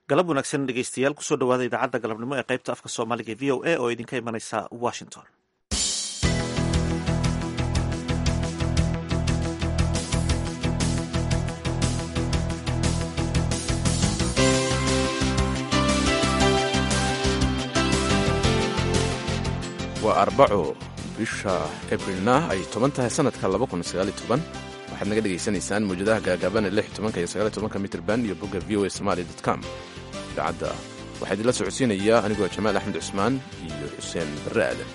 galab wanaagsan dhegeystayaal kusoo dhawaada idaacadda galabnimo ee qaybta afka soomaaliga e v o a oo idinka imanaysa washington waa arbaco bisha abrilna ay toban tahay sanadka waxaad naga dhegaysanaysaan mawjadaha gaagaaban iyo mitrband iyo bogga v o a somali com idaacadda waxaa idinla socodsiinaya anigoo jamaal axmed cusmaan iyo xuseen barre aadan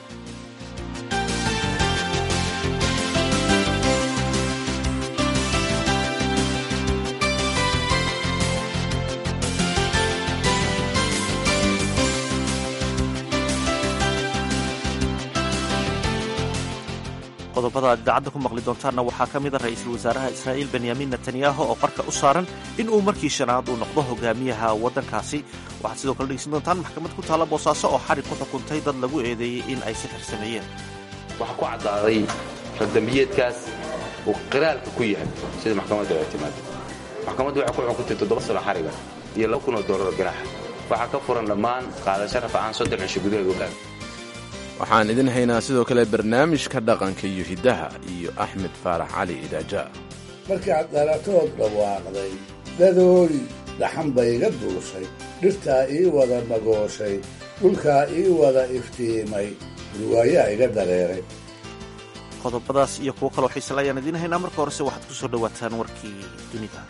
qodobada aad idaacadda ku maqli doontaanna waxaa ka mid a ra-iisul wasaaraha israa'iil benyamin netanyahu oo qarka u saaran in uu markii shanaad uu noqdo hogaamiyaha waddankaasi waxaad sidoo kale dhegeysan doontaan maxkamad ku taalla boosaaso oo xarig ku xukuntay dad lagu eedeeyey in ay sixir sameeyeen waxaa ku caddaaday ragdambiyeedkaas uu qiraalka ku yahay sida maxkamaddu ay timaado maxkamaddu waxay ku xukuntay toddoba sano xariga iyo laba kun oo doolaroo ganaaxa waxaa ka furan dhammaan qaadasho rafacaan soddon cisho gudaheed ogaan waxaan idin haynaa sidoo kale barnaamijka dhaqanka iyo hiddaha iyo axmed faarax cali idaaja markaad dhalatood dhawaaqday dadooli dhaxan bayga duushay dhirtaa ii wada magooshay dhulkaa ii wada iftiimay durwaayaa iga dareeray qodobadaas iyo kuwo kaloo xiisale ayaan idiin haynaa marka horese waxaad ku soo dhowaataan warkii dunida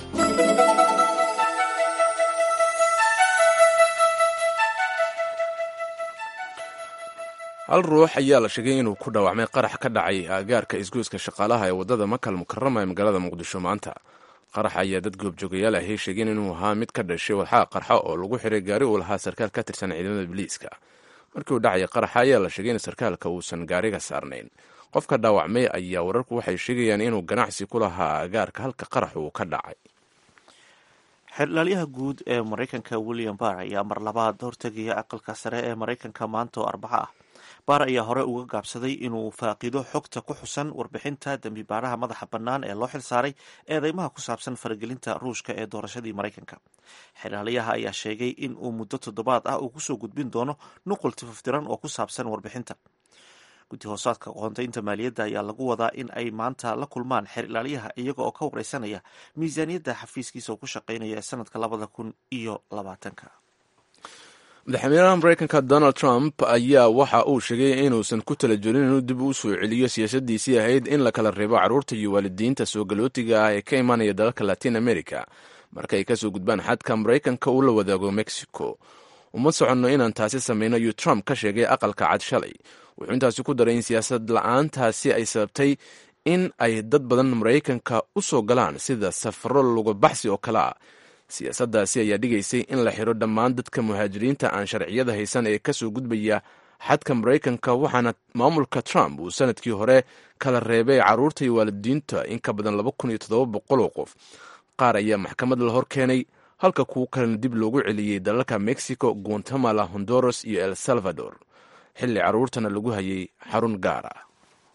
hal ruux ayaa la sheegay inuu ku dhaawacmay qarax ka dhacay aagaarka isgoyska shaqaalaha ee waddada makal mukarama ee magaalada muqdisho maanta qarax ayaa dad goobjoogayaal ahay sheegeen inuu ahaa mid ka dhashay walxaa qarxa oo lagu xiray gaari uu lahaa sarkaal ka tirsan ciidamada biliiska markii uu dhacaya qaraxa ayaa la sheegay in sarkaalka uusan gaariga saarnayn qofka dhaawacmay ayaa wararku waxay sheegayaan inuu ganacsi ku lahaa aagaarka halka qarax uu ka dhacay xeerlaalyaha guud ee maraykanka william barr ayaa mar labaad hortegaya aqalka sare ee maraykanka maanta oo arbaco ah baar ayaa hore uga gaabsaday inuu faaqido xogta ku xusan warbixinta dembi baaraha madaxa bannaan ee loo xilsaaray eedeymaha ku saabsan faragelinta ruushka ee doorashadii maraykanka xeerlaaliyaha ayaa sheegay in uu muddo toddobaad ah uu kusoo gudbin doono nuqul tifaftiran oo ku saabsan warbixinta guddi hoosaadka qoontaynta maaliyadda ayaa lagu wadaa in ay maanta la kulmaan xeer ilaaliyaha iyaga oo ka wareysanaya miisaaniyadda xafiiskiisa oo ku shaqeynaya ee sanadka labada kun iyo labaatanka madaxweynaha maraykanka donald trump ayaa waxa uu sheegay inuusan ku tala jirin inuu dib u soo celiyo siyaasadiisii ahayd in la kala reebo carruurta iyo waalidiinta soo galootiga ah ee ka imaanaya dalalka latin america marka ay kasoo gudbaan xadka maraykanka uu la wadaago mexico uma soconno inaan taasi samayno ayuu trump ka sheegay aqalka cad shalay wuxuu intaasi ku daray in siyaasad la-aantaasi ay sababtay in ay dad badan maraykanka u soo galaan sida safaro lugabaxsi oo kale ah siyaasaddaasi ayaa dhigaysay in la xiro dhammaan dadka muhaajiriinta aan sharciyada haysan ee kasoo gudbaya xadka maraykanka waxaana maamulka trump uu sanadkii hore kala reebay carruurta iyo waalidiinta in ka badan laba kun iyo toddoba boqol oo qof qaar ayaa maxkamad la hor keenay halka kuwo kalena dib loogu celiyey dalalka mexico guatemala honduras iyo el salvador xilli carruurtana lagu hayay xarun gaar ah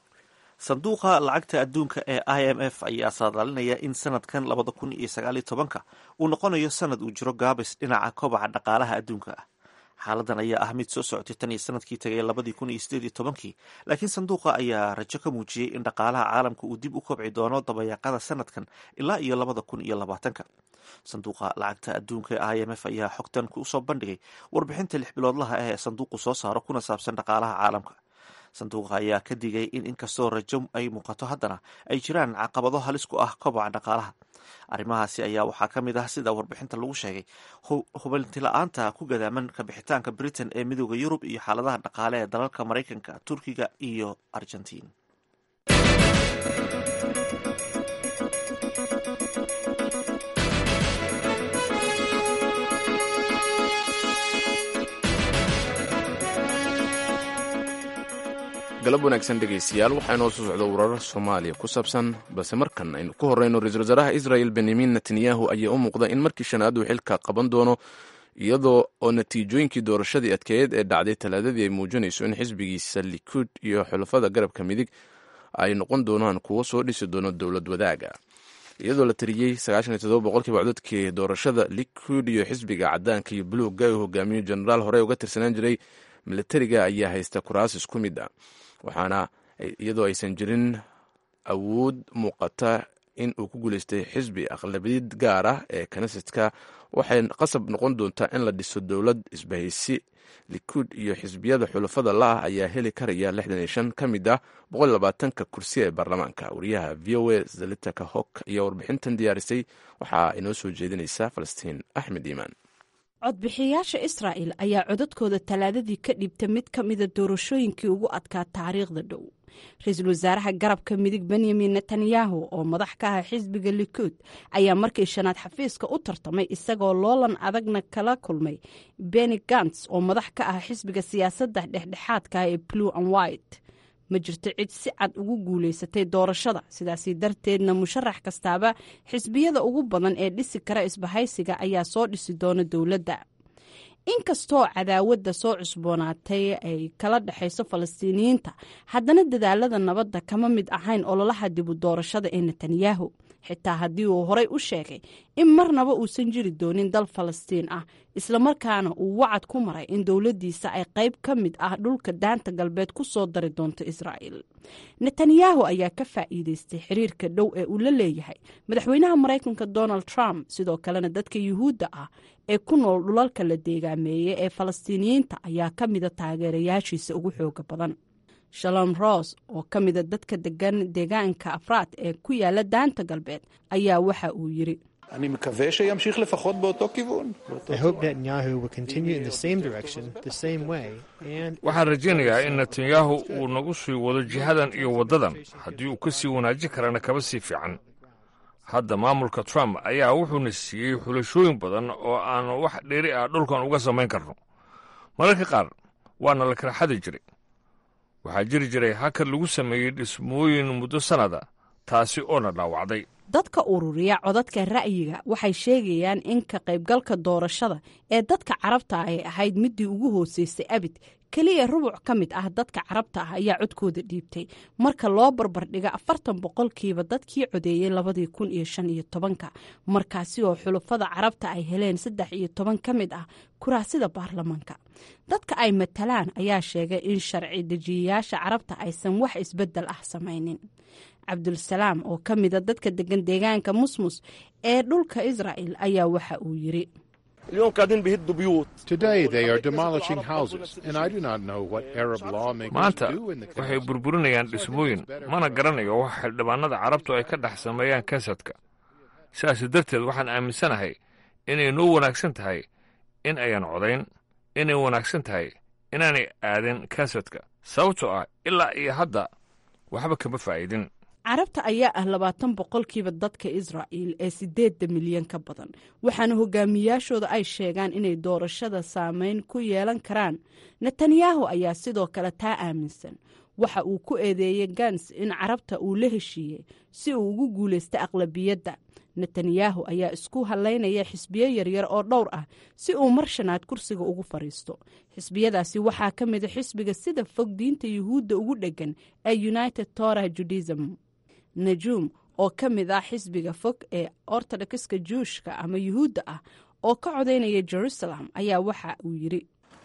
sanduuqa lacagta adduunka ee i m f ayaa saadaalinaya in sanadkan labada kun iyo sagaaliyo tobanka uu noqonayo sanad uu jiro gaabis dhinaca kobaca dhaqaalaha adduunka ah xaaladan ayaa ah mid soo socotay tan iyo sanadkii tagay labadii kun iyo sideed iyo tobankii laakiin sanduuqa ayaa rajo ka muujiyey in dhaqaalaha caalamka uu dib u kobci doono dabayaaqada sanadkan ilaa iyo labada kun iyo labaatanka sanduuqa lacagta adduunka ee i m f ayaa xogtan kusoo bandhigay warbixinta lix biloodlaha ah ee sanduuqu soo saaro kuna saabsan dhaqaalaha caalamka sanduuqa ayaa ka digay in inkastoo rajo ay muuqato haddana ay jiraan caqabado halis ku ah kobaca dhaqaalaha arrimahaasi ayaa waxaa ka mid ah sida warbixinta lagu sheegay hubantila'aanta ku gadaaman kabixitaanka britain ee midooda yurub iyo xaaladaha dhaqaale ee dalalka maraykanka turkiga iyo argentiin galab wanaagsan dhegaystayaal waxaa inoo soo socda warar soomaaliya ku saabsan balse markan aynu ku horeyno ra-iisul wasaaraha israel benyamin netanyahu ayaa u muuqda in markii shanaad uu xilka qaban doono iyadoo oo natiijooyinkii doorashadii adkeeyed ee dhacday talaadadii ay muujinayso in xisbigiisa likuud iyo xulafada garabka midig ay noqon doonaan kuwo soo dhisi doono dowlad wadaaga iyadoo la tiriyey boqolkiiba codadkii doorashada liquid iyo xisbiga cadaanka iyo buluuga uu hogaamiyo jenaraal horey uga tirsanaan jiray militariga ayaa haysta kuraas isku mid ah waxaana iyadoo aysan jirin awood muuqata in uu ku guuleystay xisbi aqlabiyad gaar ah ee knesetka waxay qasab noqon doontaa in la dhiso dowlad isbahaysi liquid iyo xisbiyada xulafada la-ah ayaa heli karaya ka mid ah ka kursi ee baarlamaanka wariyaha v o a zalitaka hok ayaa warbixintan diyaarisay waxaa inoo soo jeedinaysa falastiin axmed iimaan codbixiyayaasha israa'el ayaa codadkooda talaadadii ka dhibta mid ka mida doorashooyinkii ugu adkaa taariikhda dhow ra-iisul wasaaraha garabka midig benyamin netanyahu oo madax ka ah xisbiga likuud ayaa markii shanaad xafiiska u tartamay isagoo loolan adagna kala kulmay beni gants oo madax ka ah xisbiga siyaasadda dhexdhexaadka ee blue and white ma jirto cid si cad ugu guulaysatay doorashada sidaasi darteedna musharax kastaaba xisbiyada ugu badan ee dhisi kara isbahaysiga ayaa soo dhisi doona dowladda inkastoo cadaawadda soo cusboonaatay ay kala dhexayso falastiiniyiinta haddana dadaalada nabadda kama mid ahayn ololaha dibu doorashada ee netanyahu xitaa haddii uu horey u sheegay in marnaba uusan jiri doonin dal falastiin ah islamarkaana uu wacad ku maray in dowladdiisa ay qayb ka mid ah dhulka daanta galbeed ku soo dari doonto israa'il netanyahu ayaa ka faa'iideystay xiriirka dhow ee uu la leeyahay madaxweynaha maraykanka donald trump sidoo kalena dadka yuhuudda ah ee ku nool dhulalka la deegaameeyey ee falastiiniyiinta ayaa ka mida taageerayaashiisa ugu xooga badan shalom ros oo ka mida dadka degan deegaanka afraad ee ku yaala daanta galbeed ayaa waxa uu yiri אני מקווה שימשיך לפחות באותו כיוון. waxaan rajaynayaa in netanyahu uu nagu sii wado jihadan iyo waddadan haddii uu ka sii wanaajin karana kaba sii fiican hadda maamulka trump ayaa wuxuuna siiyey xulashooyin badan oo aan wax dheeri ah dhulkan uga samayn karno mararka qaar waana la kala xadi jiray waxaa jiri jiray hakar lagu sameeyey dhismooyin muddo sannada taasi oona dhaawacday dadka ururiya codadka ra'yiga waxay sheegayaan in ka qaybgalka doorashada ee dadka carabta ah ay ahayd midii ugu hooseysay abid keliya rubuc ka mid ah dadka carabta ah ayaa codkooda dhiibtay marka loo barbardhiga afartan boqolkiiba dadkii codeeyey labadii kun iyo shan iyo tobanka markaasi oo xulafada carabta ay heleen saddex iyo toban ka mid ah kuraasida baarlamaanka dadka ay matalaan ayaa sheegay in sharci dejiyayaasha carabta aysan wax isbedel ah samaynin cabdulsalaam oo ka mida dadka degan deegaanka musmus ee dhulka israa'el ayaa waxa uu yiri maanta waxay burburinayaan dhismooyin mana garanayo wax xildhibaanada carabtu ay ka dhex sameeyaan kansadka sidaas darteed waxaan aaminsanahay inay noo wanaagsan tahay in ayan codayn inay wanaagsan tahay inaanay aadin kansadka sababtoo ah ilaa iyo hadda waxba kama faa'iidin carabta ayaa ah labaatan boqolkiiba dadka israa'il ee sideedda milyan ka badan waxaana hogaamiyaashooda ay sheegaan inay doorashada saameyn ku yeelan karaan netanyahu ayaa sidoo kale taa aaminsan waxa uu ku eedeeyey gans in carabta uu la heshiiyey si uu ugu guulaysta aqlabiyadda netanyahu ayaa isku halaynaya xisbiyo yaryar oo dhowr ah si uu mar shanaad kursiga ugu fadhiisto xisbiyadaasi waxaa ka mida xisbiga sida fog diinta yuhuudda ugu dheggan ee united torah judism najuum oo ka mid ah xisbiga fog ee ortodokska juushka ama yuhuudda ah oo ka codaynaya jerusalem ayaa waxa uu yiri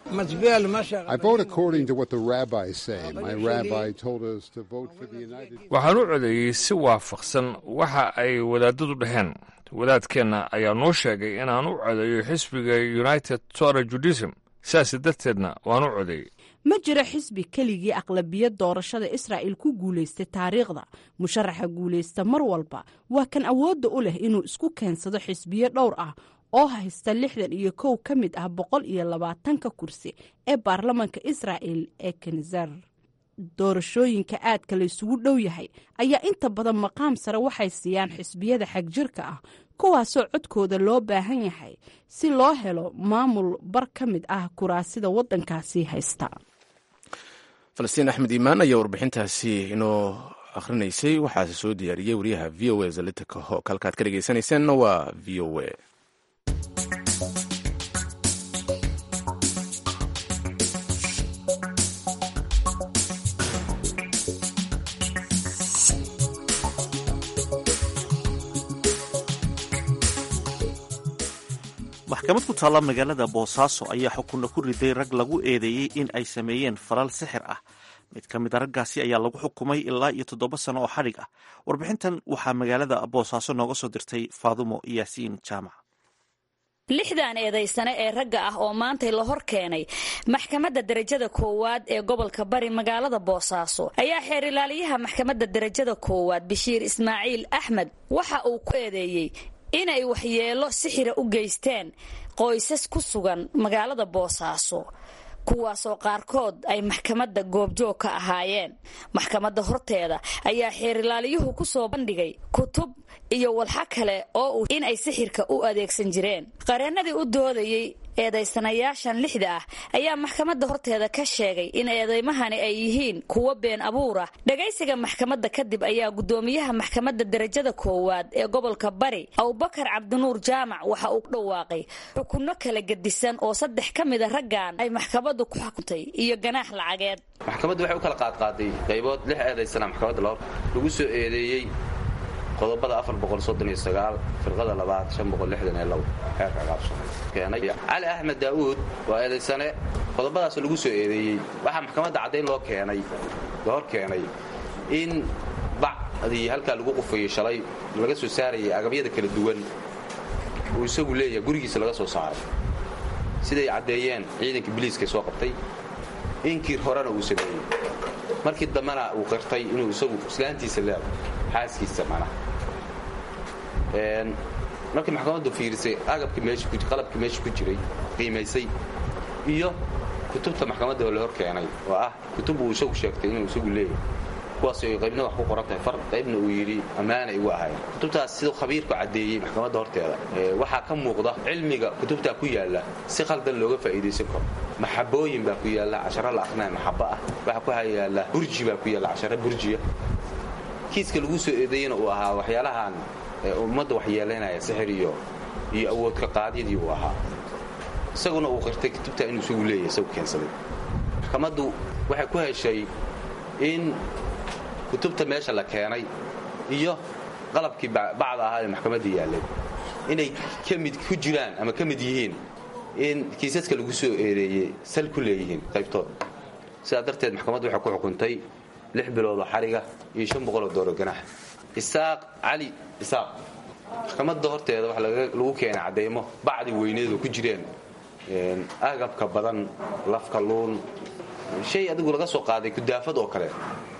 waxaan u codeeyey si waafaqsan waxa ay wadaadadu dhaheen wadaadkeenna ayaa noo sheegay inaan u codeeyo xisbiga united tora judism sidaas darteedna waan u codeeyey ma jiro xisbi keligii aqlabiyad doorashada israa'il ku guulaystay taariikhda musharaxa guulaysta mar walba waa kan awoodda u leh inuu isku keensado xisbiyo dhowr ah oo haysta lixdan iyo kow ka mid ah boqol iyo labaatanka kursi ee baarlamanka israa'il ee kanzar doorashooyinka aadka la isugu dhow yahay ayaa inta badan maqaam sare waxay siiyaan xisbiyada xagjirka ah kuwaasoo codkooda loo baahan yahay si loo helo maamul bar ka mid ah kuraasida waddankaasi haysta falastiin axmed iimaan ayaa warbixintaasi inoo akhrinaysay waxaase soo diyaariyey wariyaha v o a zalitika hook halkaad ka dhegeysanaysaanna waa v o a maxkamad ku taalla magaalada boosaaso ayaa xukunna ku riday rag lagu eedeeyey in ay sameeyeen falal sixir ah mid ka mid a raggaasi ayaa lagu xukumay ilaa iyo toddoba sano oo xadhig ah warbixintan waxaa magaalada boosaaso nooga soo dirtay faadumo yaasiin jaamac lixdan eedaysane ee ragga ah oo maantay la hor keenay maxkamadda derajada koowaad ee gobolka bari magaalada boosaaso ayaa xeer ilaaliyaha maxkamadda derajada koowaad bashiir ismaaciil axmed waxa uu ku eedeeyey inay waxyeelo sixira u geysteen qoysas ku sugan magaalada boosaaso kuwaasoo qaarkood ay maxkamadda goobjoog ka ahaayeen maxkamadda horteeda ayaa xeerilaaliyuhu ku soo bandhigay kutub iyo walxa kale oo uu inay sixirka u adeegsan jireen qareennadii u doodayey eedaysanayaashan lixda ah ayaa maxkamadda horteeda ka sheegay in eedaymahani ay yihiin kuwo been abuur ah dhagaysiga maxkamadda kadib ayaa guddoomiyaha maxkamadda derajada koowaad ee gobolka bari abubakar cabdinuur jaamac waxa uu dhawaaqay xukunno kala gedisan oo saddex ka mida raggan ay maxkamaddu ku xukuntay iyo ganaax lacageed maxkamaddu waxay u kala qaadqaaday qaybood lix eedaysana maxkamadda lahor lagu soo eedeeyey qodobada firqada labaad xeerka qaabsana cali axmed daa'uud waa eedaysane qodobadaas lagu soo eedeeyey waxaa maxkamadda caddayn loo keenay la hor keenay in bacdii halkaa lagu qufayey shalay laga soo saarayay agabyada kala duwan uu isagu leeyahay gurigiisa laga soo saaray siday caddeeyeen ciidanka biliiska soo qabtay inkii horena uu sameeyey markii dambena uu qirtay inuu isagu islaantiisa leedo xaaskiisa manaha markii maxkamaddu fiirisay agabkii meesaqalabkii meesha ku jiray qiimaysay iyo kutubta maxkamadda oo la hor keenay oo ah kutub uu isagu sheegtay inuu isagu leeyahay kuwaas ay qaybna wax ku qoran tahay far qaybna uu yidhi ammaana igu ahayn kutubtaas siduu khabiirku caddeeyey maxkamadda horteeda waxaa ka muuqda cilmiga kutubtaa ku yaalla si khaldan looga faa'iidaysan karo maxabooyin baa ku yaalla casharo la aqrinaya maxabo ah waxaa ku yaalla burji baa ku yaalla casharo burjiya kiiska lagu soo eedeeyena uu ahaa waxyaalahan ummadda waxyeelaynaya sixir iyo iyo awoodka qaadyadii uu ahaa isaguna uu qirtay kutubtaa inuu isagu leeyahay isagu keensaday maxkamaddu waxay ku heshay in kutubta meesha la keenay iyo qalabkii bacda ahaa ee maxkamadda yaallay inay ka mid ku jiraan ama ka mid yihiin in kiisaska lagu soo eedeeyey sal ku leeyihiin qaybtood sidaa darteed maxkamaddu waxay ku xukuntay lix biloodoo xariga iyo shan boqoloo dooro ganax isaaq cali isaaq maxkamadda horteeda waxa lagu keenay cadeymo bacdi weyneedu ku jireen agabka badan lafka luun shay adigu laga soo qaaday kudaafad oo kale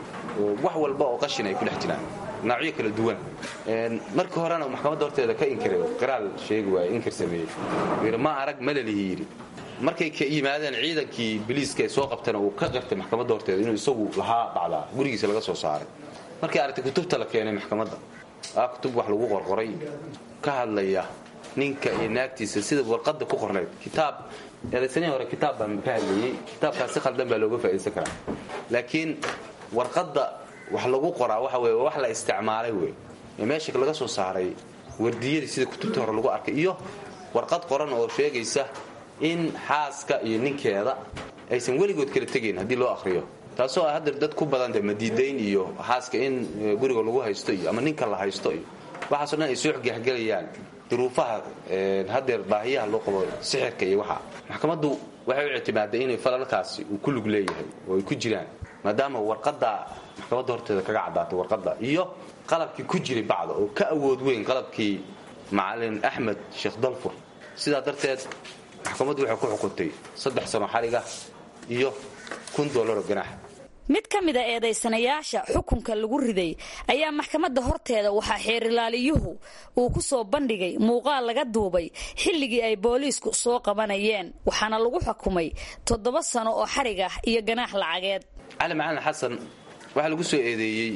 wax walba oo qashin ay ku dhex jiraan noocyo kala duwan markii horena maxkamadda horteeda ka inkiray qiraal sheegi waay inkir sameeyey yidhi ma arag malalihi yidhi markay ka yimaadeen ciidankii biliiska ee soo qabtana uu ka qirtay maxkamadda horteeda inuu isagu lahaa bacdaa gurigiisa laga soo saaray markay aragtay kutubta la keenay maxkamadda ah kutub wax lagu qorqoray ka hadlaya ninka iyo naagtiisa sida warqadda ku qornayd kitaab eedaysanihii hore kitaab baan ka hadlayey kitaabkaas si khaldan baa looga faa'idaysan karaa laakiin warqadda wax lagu qoraa waxa weye wax la isticmaalay wey ee meesha laga soo saaray wardiyadii sida kutubta hore lagu arkay iyo warqad qoran oo sheegaysa in xaaska iyo ninkeeda aysan weligood kala tegayn haddii loo akhriyo taasoo ah hadeer dad ku badanta madiidayn iyo xaaska in guriga lagu haysto iyo ama ninka la haysto iyo waxaaso dhan ay soo xgexgelayaan duruufaha hadeer baahiyaha loo qabo sixirka iyo waxa maxkamaddu waxay u ictimaaday inay falalkaasi uu ku lug leeyahay oo ay ku jiraan maadaama warqadda maxkamadda horteeda kaga caddaatay warqadda iyo qalabkii ku jiray bacda oo ka awood weyn qalabkii macalin axmed sheekh dalfur sidaa darteed maxkamaddu waxay ku xukuntay saddex sano xariga iyo kun doolaro ganaax mid ka mida eedaysanayaasha xukunka lagu riday ayaa maxkamadda horteeda waxaa xeerilaaliyuhu uu ku soo bandhigay muuqaal laga duubay xilligii ay booliisku soo qabanayeen waxaana lagu xukumay toddoba sano oo xarig ah iyo ganaax lacageed cali macalin xasan waxaa lagu soo eedeeyey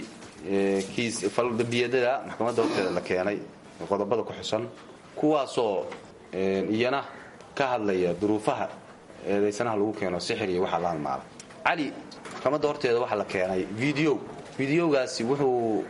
kiis faldambiyadada maxkamadda horteeda la keenay qodobada ku xusan kuwaasoo iyana ka hadlaya duruufaha eedaysanaha lagu keeno sixir iyo waxaa la halmaala cali maxkamadda horteeda waxaa la keenay video videogaasi wuxuu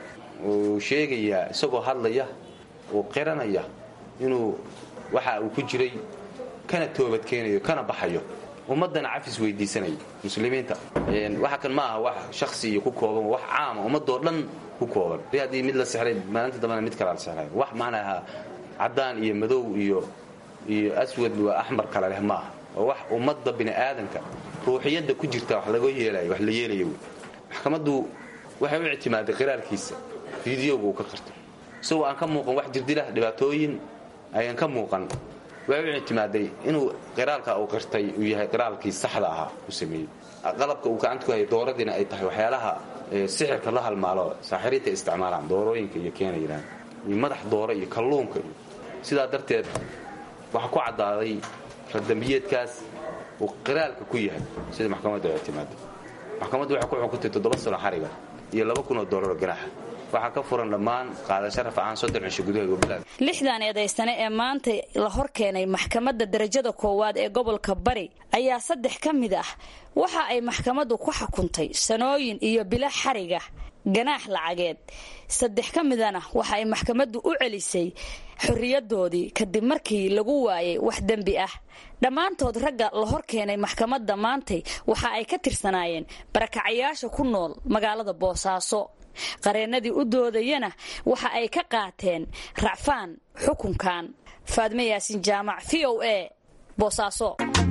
sheegayaa isagoo hadlaya oo qiranaya inuu waxa uu ku jiray kana toobad keenayo kana baxayo ummaddana cafis weydiisanaya muslimiinta waxa kan ma aha wax shaksi iyo ku kooban wax caama ummadoo dhan ku kooban haddii mid la sixray maalinta dambena mid kalaa la sixray wax macnaha caddaan iyo madow iyo iyo aswad waa axmar kale leh ma aha oo wax ummadda bini'aadanka ruuxiyadda ku jirta wax laga yeelayo wax la yeelaya wey maxkamaddu waxay u ictimaaday qiraalkiisa fideoga uu ka qarto isagoo aan ka muuqan wax jirdilah dhibaatooyin ayaan ka muuqan waxay u ictimaaday inuu qiraalka uu qirtay uu yahay qiraalkii saxda ahaa u sameeyey qalabka uu gacanta ku hayay dooradiina ay tahay waxyaalaha sixirka la halmaalo saaxiriinta isticmaalaan doorooyinka iyo keenayaan iyo madax dooro iyo kalluunka iyo sidaa darteed waxaa ku caddaaday radambiyeedkaas uu qiraalka ku yahay sida maxkamadda ay ictimaaday maxkamaddu waxay ku xukuntay toddoba sano xariga iyo laba kun oo doolar ganaaxa waxaa ka furan dhammaan qaadasho rafcaan soddon cisho gudaha gobolada lixdan eedaysane ee maanta la hor keenay maxkamadda darajada koowaad ee gobolka bari ayaa saddex ka mid ah waxa ay maxkamaddu ku xukuntay sanooyin iyo bilo xariga ganaax lacageed saddex ka midana waxa ay maxkamaddu u celisay xorriyadoodii kadib markii lagu waayay wax dembi ah dhammaantood ragga la hor keenay maxkamadda maantay waxa ay ka tirsanaayeen barakacayaasha ku nool magaalada boosaaso qareennadii u doodayana waxa ay ka qaateen racfaan xukunkan faadme yaasin jaamac v o a boosaaso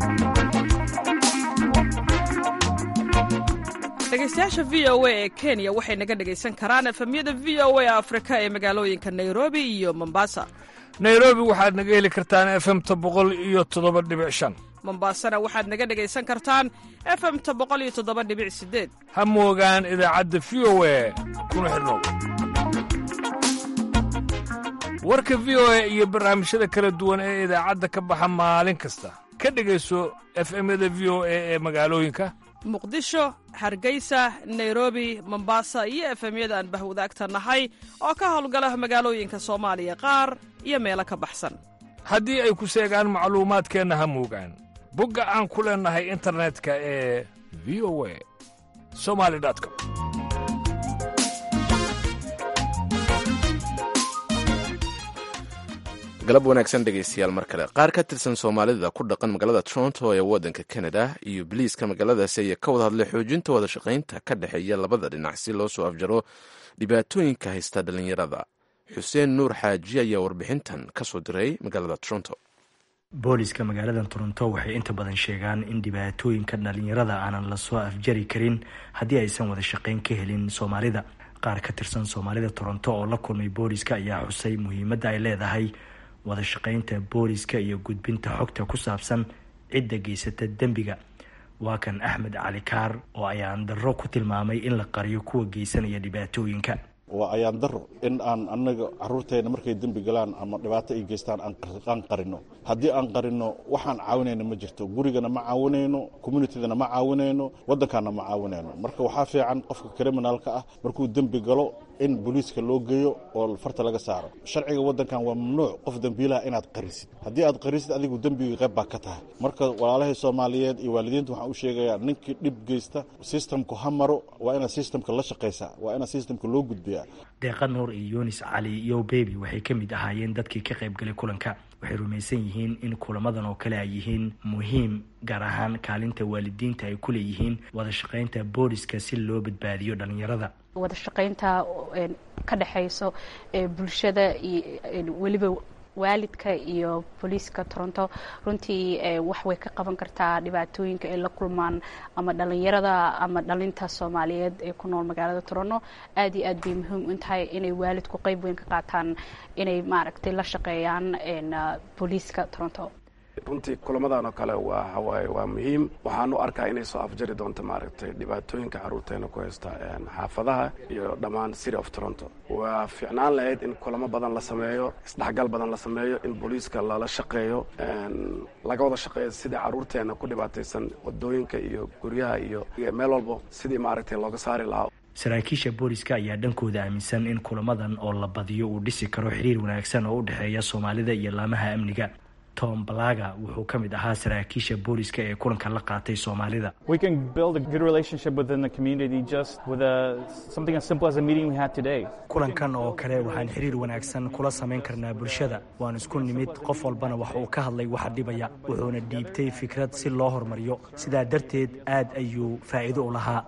dhegaystayaasha v o a ee kenya waxay naga dhegaysan karaan efemyada v o a afrika ee magaalooyinka nairobi iyo mombasa nairobi waxaad naga heli kartaan efemta boqol iyo toddoba dhibic shan mombasana waxaad naga dhegaysan kartaan efemta boqol iyo toddoba dhibic sideed ha moogaan idaacadda v o a kuna xidhnow warka v o a iyo barnaamijyada kala duwan ee idaacadda ka baxa maalin kasta ka dhegayso efemyada v o a ee magaalooyinka muqdisho hargeysa nairobi mombasa iyo efemyada aan bahwadaagta nahay oo ka howlgala magaalooyinka soomaaliya qaar iyo meelo ka baxsan haddii ay ku seegaan macluumaadkeenna ha moogaan bogga aan ku leennahay internetka ee v o a somali com galab wanaagsan dhegaystayaal mar kale qaar ka tirsan soomaalida ku dhaqan magaalada toronto ee waddanka canada iyo biliiska magaaladaasi ayaa ka wada hadlay xoojinta wada shaqaynta ka dhexeeya labada dhinac si loo soo afjaro dhibaatooyinka haysta dhallinyarada xuseen nuur xaaji ayaa warbixintan ka soo diray magaalada toronto booliska magaalada toronto waxay inta badan sheegaan in dhibaatooyinka dhalinyarada aanan lasoo afjari karin haddii aysan wada shaqayn ka helin soomaalida qaar ka tirsan soomaalida toronto oo la kulmay booliska ayaa xusay muhiimadda ay leedahay wada shaqaynta booliska iyo gudbinta xogta ku saabsan cidda geysata dembiga waa kan axmed cali kaar oo ayaan darro ku tilmaamay in la qariyo kuwa geysanaya dhibaatooyinka waa ayaan daro in aan anaga caruurteena markay dembi galaan ama dhibaato ay geystaan aan qarino haddii aan qarino waxaan caawinayna ma jirto gurigana ma caawinayno communitydana ma caawinayno waddankaana ma caawinayno marka waxaa fiican qofka criminalka ah markuu dembi galo in booliiska loo geeyo oo farta laga saaro sharciga waddankan waa mamnuuc qof dembiilaha inaad qarisid haddii aad qarisid adigu dembiga qayb baa ka tahay marka walaalahii soomaaliyeed iyo waalidiinta waxaan u sheegayaa ninkii dhib geysta systemku ha maro waa inaad systemka la shaqaysaa waa inaad systemka loo gudbiyaa deeqa nuur iyo yunis cali iyo bebi waxay ka mid ahaayeen dadkii ka qayb galay kulanka waxay rumaysan yihiin in kulamadan oo kale ay yihiin muhiim gaar ahaan kaalinta waalidiinta ay ku leeyihiin wada shaqaynta booliska si loo badbaadiyo dhalinyarada wada shaqaynta ka dhexayso bulshada iyo weliba waalidka iyo booliiska toronto runtii wax way ka qaban kartaa dhibaatooyinka ay la kulmaan ama dhalinyarada ama dhalinta soomaaliyeed ee ku nool magaalada toronto aad iyo aad bay muhiim u tahay inay waalidku qeyb weyn ka qaataan inay maaragtay la shaqeeyaan booliiska toronto runtii kulamadan oo kale waa hawaaye waa muhiim waxaan u arkaa inay soo afjari doonto maaragtay dhibaatooyinka carruurteena ku haysta xaafadaha iyo dhammaan city of toronto waa fiicnaan lahayd in kulamo badan la sameeyo isdhexgal badan la sameeyo in booliiska lala shaqeeyo laga wada shaqeeyo sidii carruurteena ku dhibaataysan wadooyinka iyo guryaha iyo meel walbo sidii maaragtay looga saari lahaa saraakiisha booliska ayaa dhankooda aaminsan in kulamadan oo la badiyo uu dhisi karo xiriir wanaagsan oo u dhexeeya soomaalida iyo laamaha amniga tom balaga wuxuu ka mid ahaa saraakiisha booliska ee kulanka la qaatay soomaalida kulankan oo kale waxaan xiriir wanaagsan kula samayn karnaa bulshada waan isku nimid qof walbana wax uu ka hadlay waxa dhibaya wuxuuna dhiibtay fikrad si loo hormariyo sidaa darteed aad ayuu faa'iido u lahaa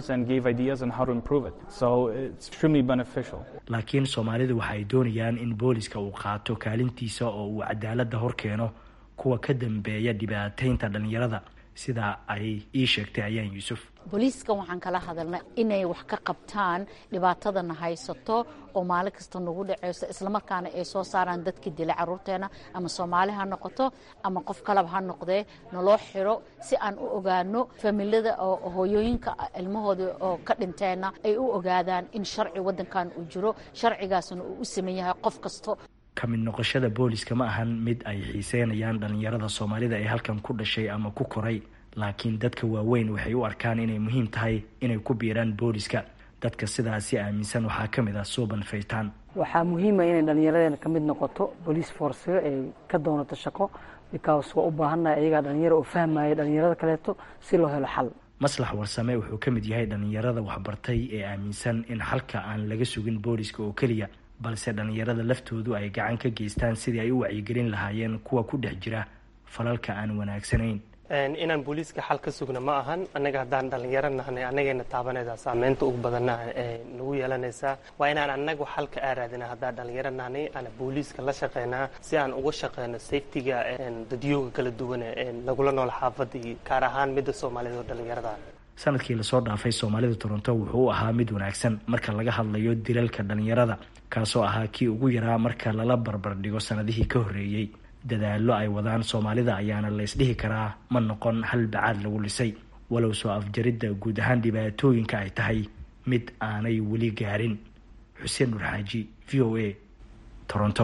laakiin soomaalidu waxa ay doonayaan in booliska booliska uu qaato kaalintiisa oo uu cadaaladda hor keeno kuwa ka dambeeya dhibaateynta dhalinyarada sida ay ii sheegtay ayaan yuusuf booliiska waxaan kala hadalnay inay wax ka qabtaan dhibaatadana haysato oo maalin kasta nagu dhaceyso islamarkaana ay soo saaraan dadkii dilay caruurteena ama soomaali ha noqoto ama qof kaleba ha noqdee naloo xiro si aan u ogaano familada oo hooyooyinka ilmahooda oo ka dhinteenna ay u ogaadaan in sharci wadankan uu jiro sharcigaasna uu u saman yahay qof kasto ka mid noqoshada booliska ma ahan mid ay xiiseynayaan dhalinyarada soomaalida ee halkan ku dhashay ama ku koray laakiin dadka waaweyn waxay u arkaan inay muhiim tahay inay ku biiraan booliska dadka sidaasi aaminsan waxaa ka mid ah suuban faytaan waxaa muhiima inay dhallinyaradeena ka mid noqoto bolice forcega ay ka doonato shaqo because waa u baahannahay ayagaa dhalinyaro oo fahmaya dhalinyarada kaleeto si loo helo xal maslax warsame wuxuu ka mid yahay dhalinyarada waxbartay ee aaminsan in xalka aan laga sugin booliska oo keliya balse dhalinyarada laftoodu ay gacan ka geystaan sidii ay u wacyigelin lahaayeen kuwa ku dhex jira falalka aan wanaagsanayn inaan booliiska xal ka sugna ma ahan annaga haddaan dhalinyaro nahnay annagayna taabanaysaa saameynta ugu badanna nagu yeelanaysaa waa inaan annagu xalka aaraadina haddaan dhalinyaro nahnay ana booliiska la shaqeynaa si aan uga shaqeyno safetiga dadyooga kala duwan lagula nool xaafadda iyo gaar ahaan midda soomaalida oo dhalinyarada sanadkii lasoo dhaafay soomaalida toronto wuxuu u ahaa mid wanaagsan marka laga hadlayo dilalka dhalinyarada kaasoo ahaa kii ugu yaraa marka lala barbardhigo sanadihii ka horreeyey dadaallo ay wadaan soomaalida ayaana laysdhihi karaa ma noqon hal bacaad lagu lisay walow soo afjaridda guud ahaan dhibaatooyinka ay tahay mid aanay weli gaarin xuseen nur xaaji v o a toronto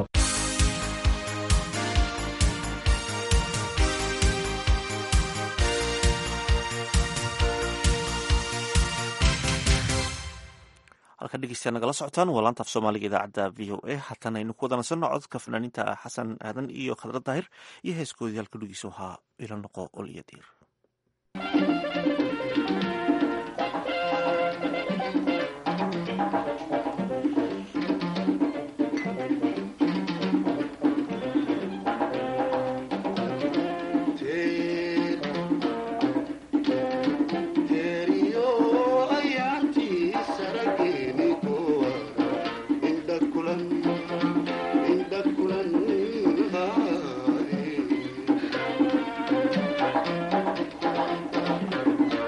halkan dhegeystayaa nagala socotaan waa laanta af soomaaliga idaacadda v o a haatan aynu ku wadanasanno cododka fanaaniinta xasan aadan iyo khadra daahir iyo heeskoodii halka dhugiisa ahaa ila noqo ol iyo diir Thank you.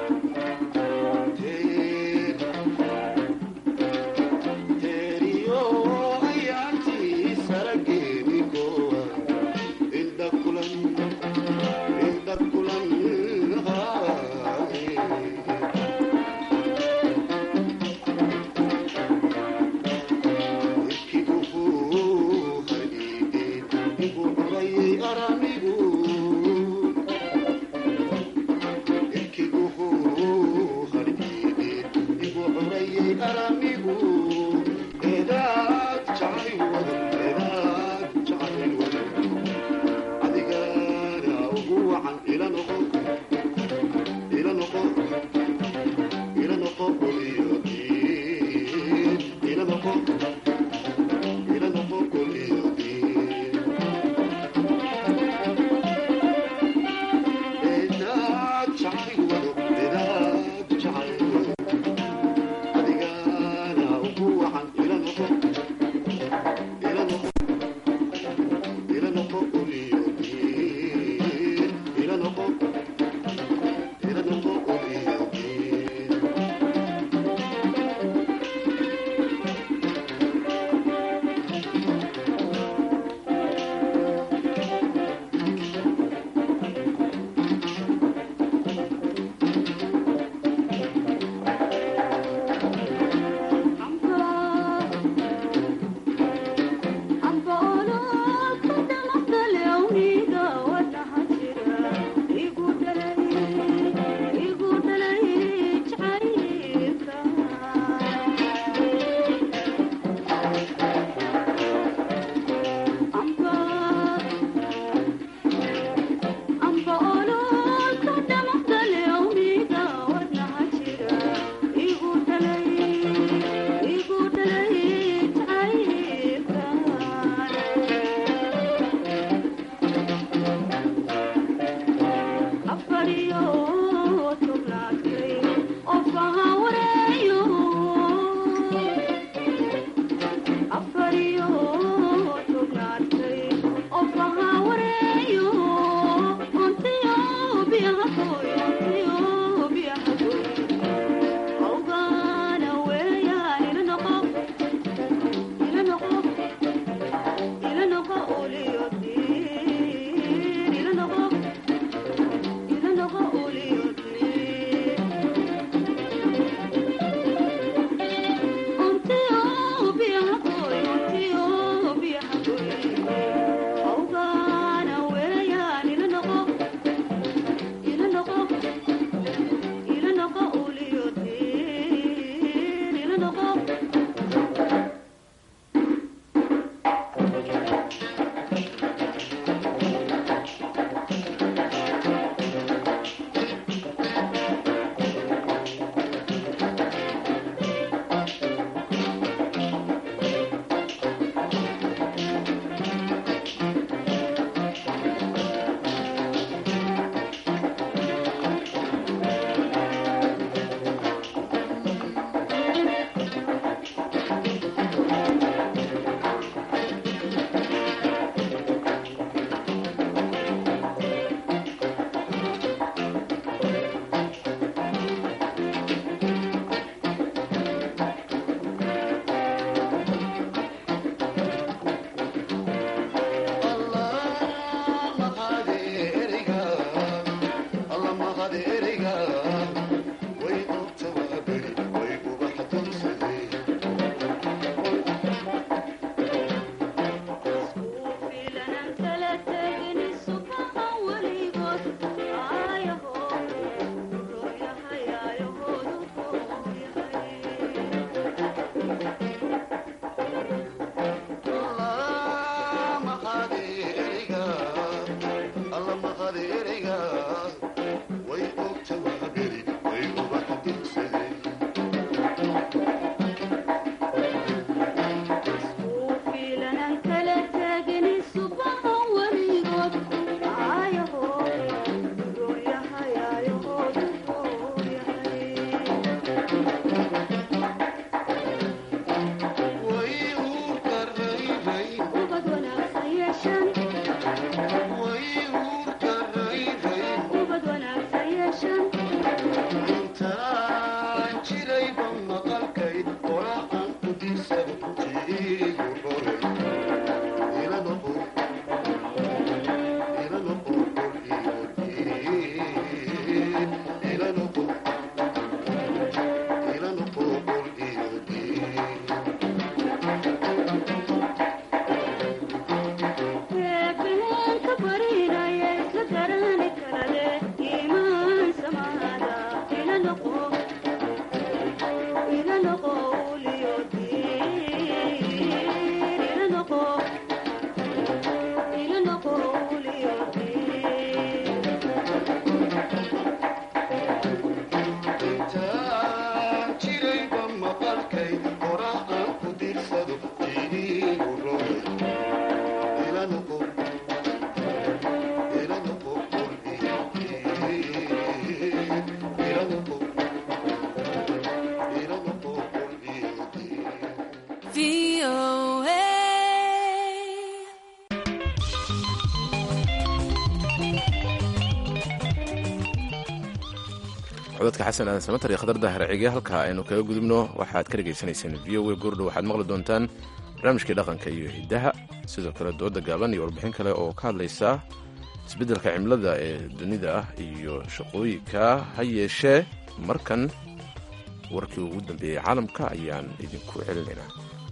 codadka xasan aadan samatar iyo khadar daahir cige halka aynu kaga gudubno waxaad ka dhegaysanayseen v o a goordhow waxaad maqli doontaan barnaamijkii dhaqanka iyo hiddaha sidoo kale dooda gaaban iyo warbixin kale oo ka hadlaysa isbeddelka cimilada ee dunida ah iyo shaqooyinka ha yeeshee markan warkii ugu dambeeyey caalamka ayaan idinku celinaynaa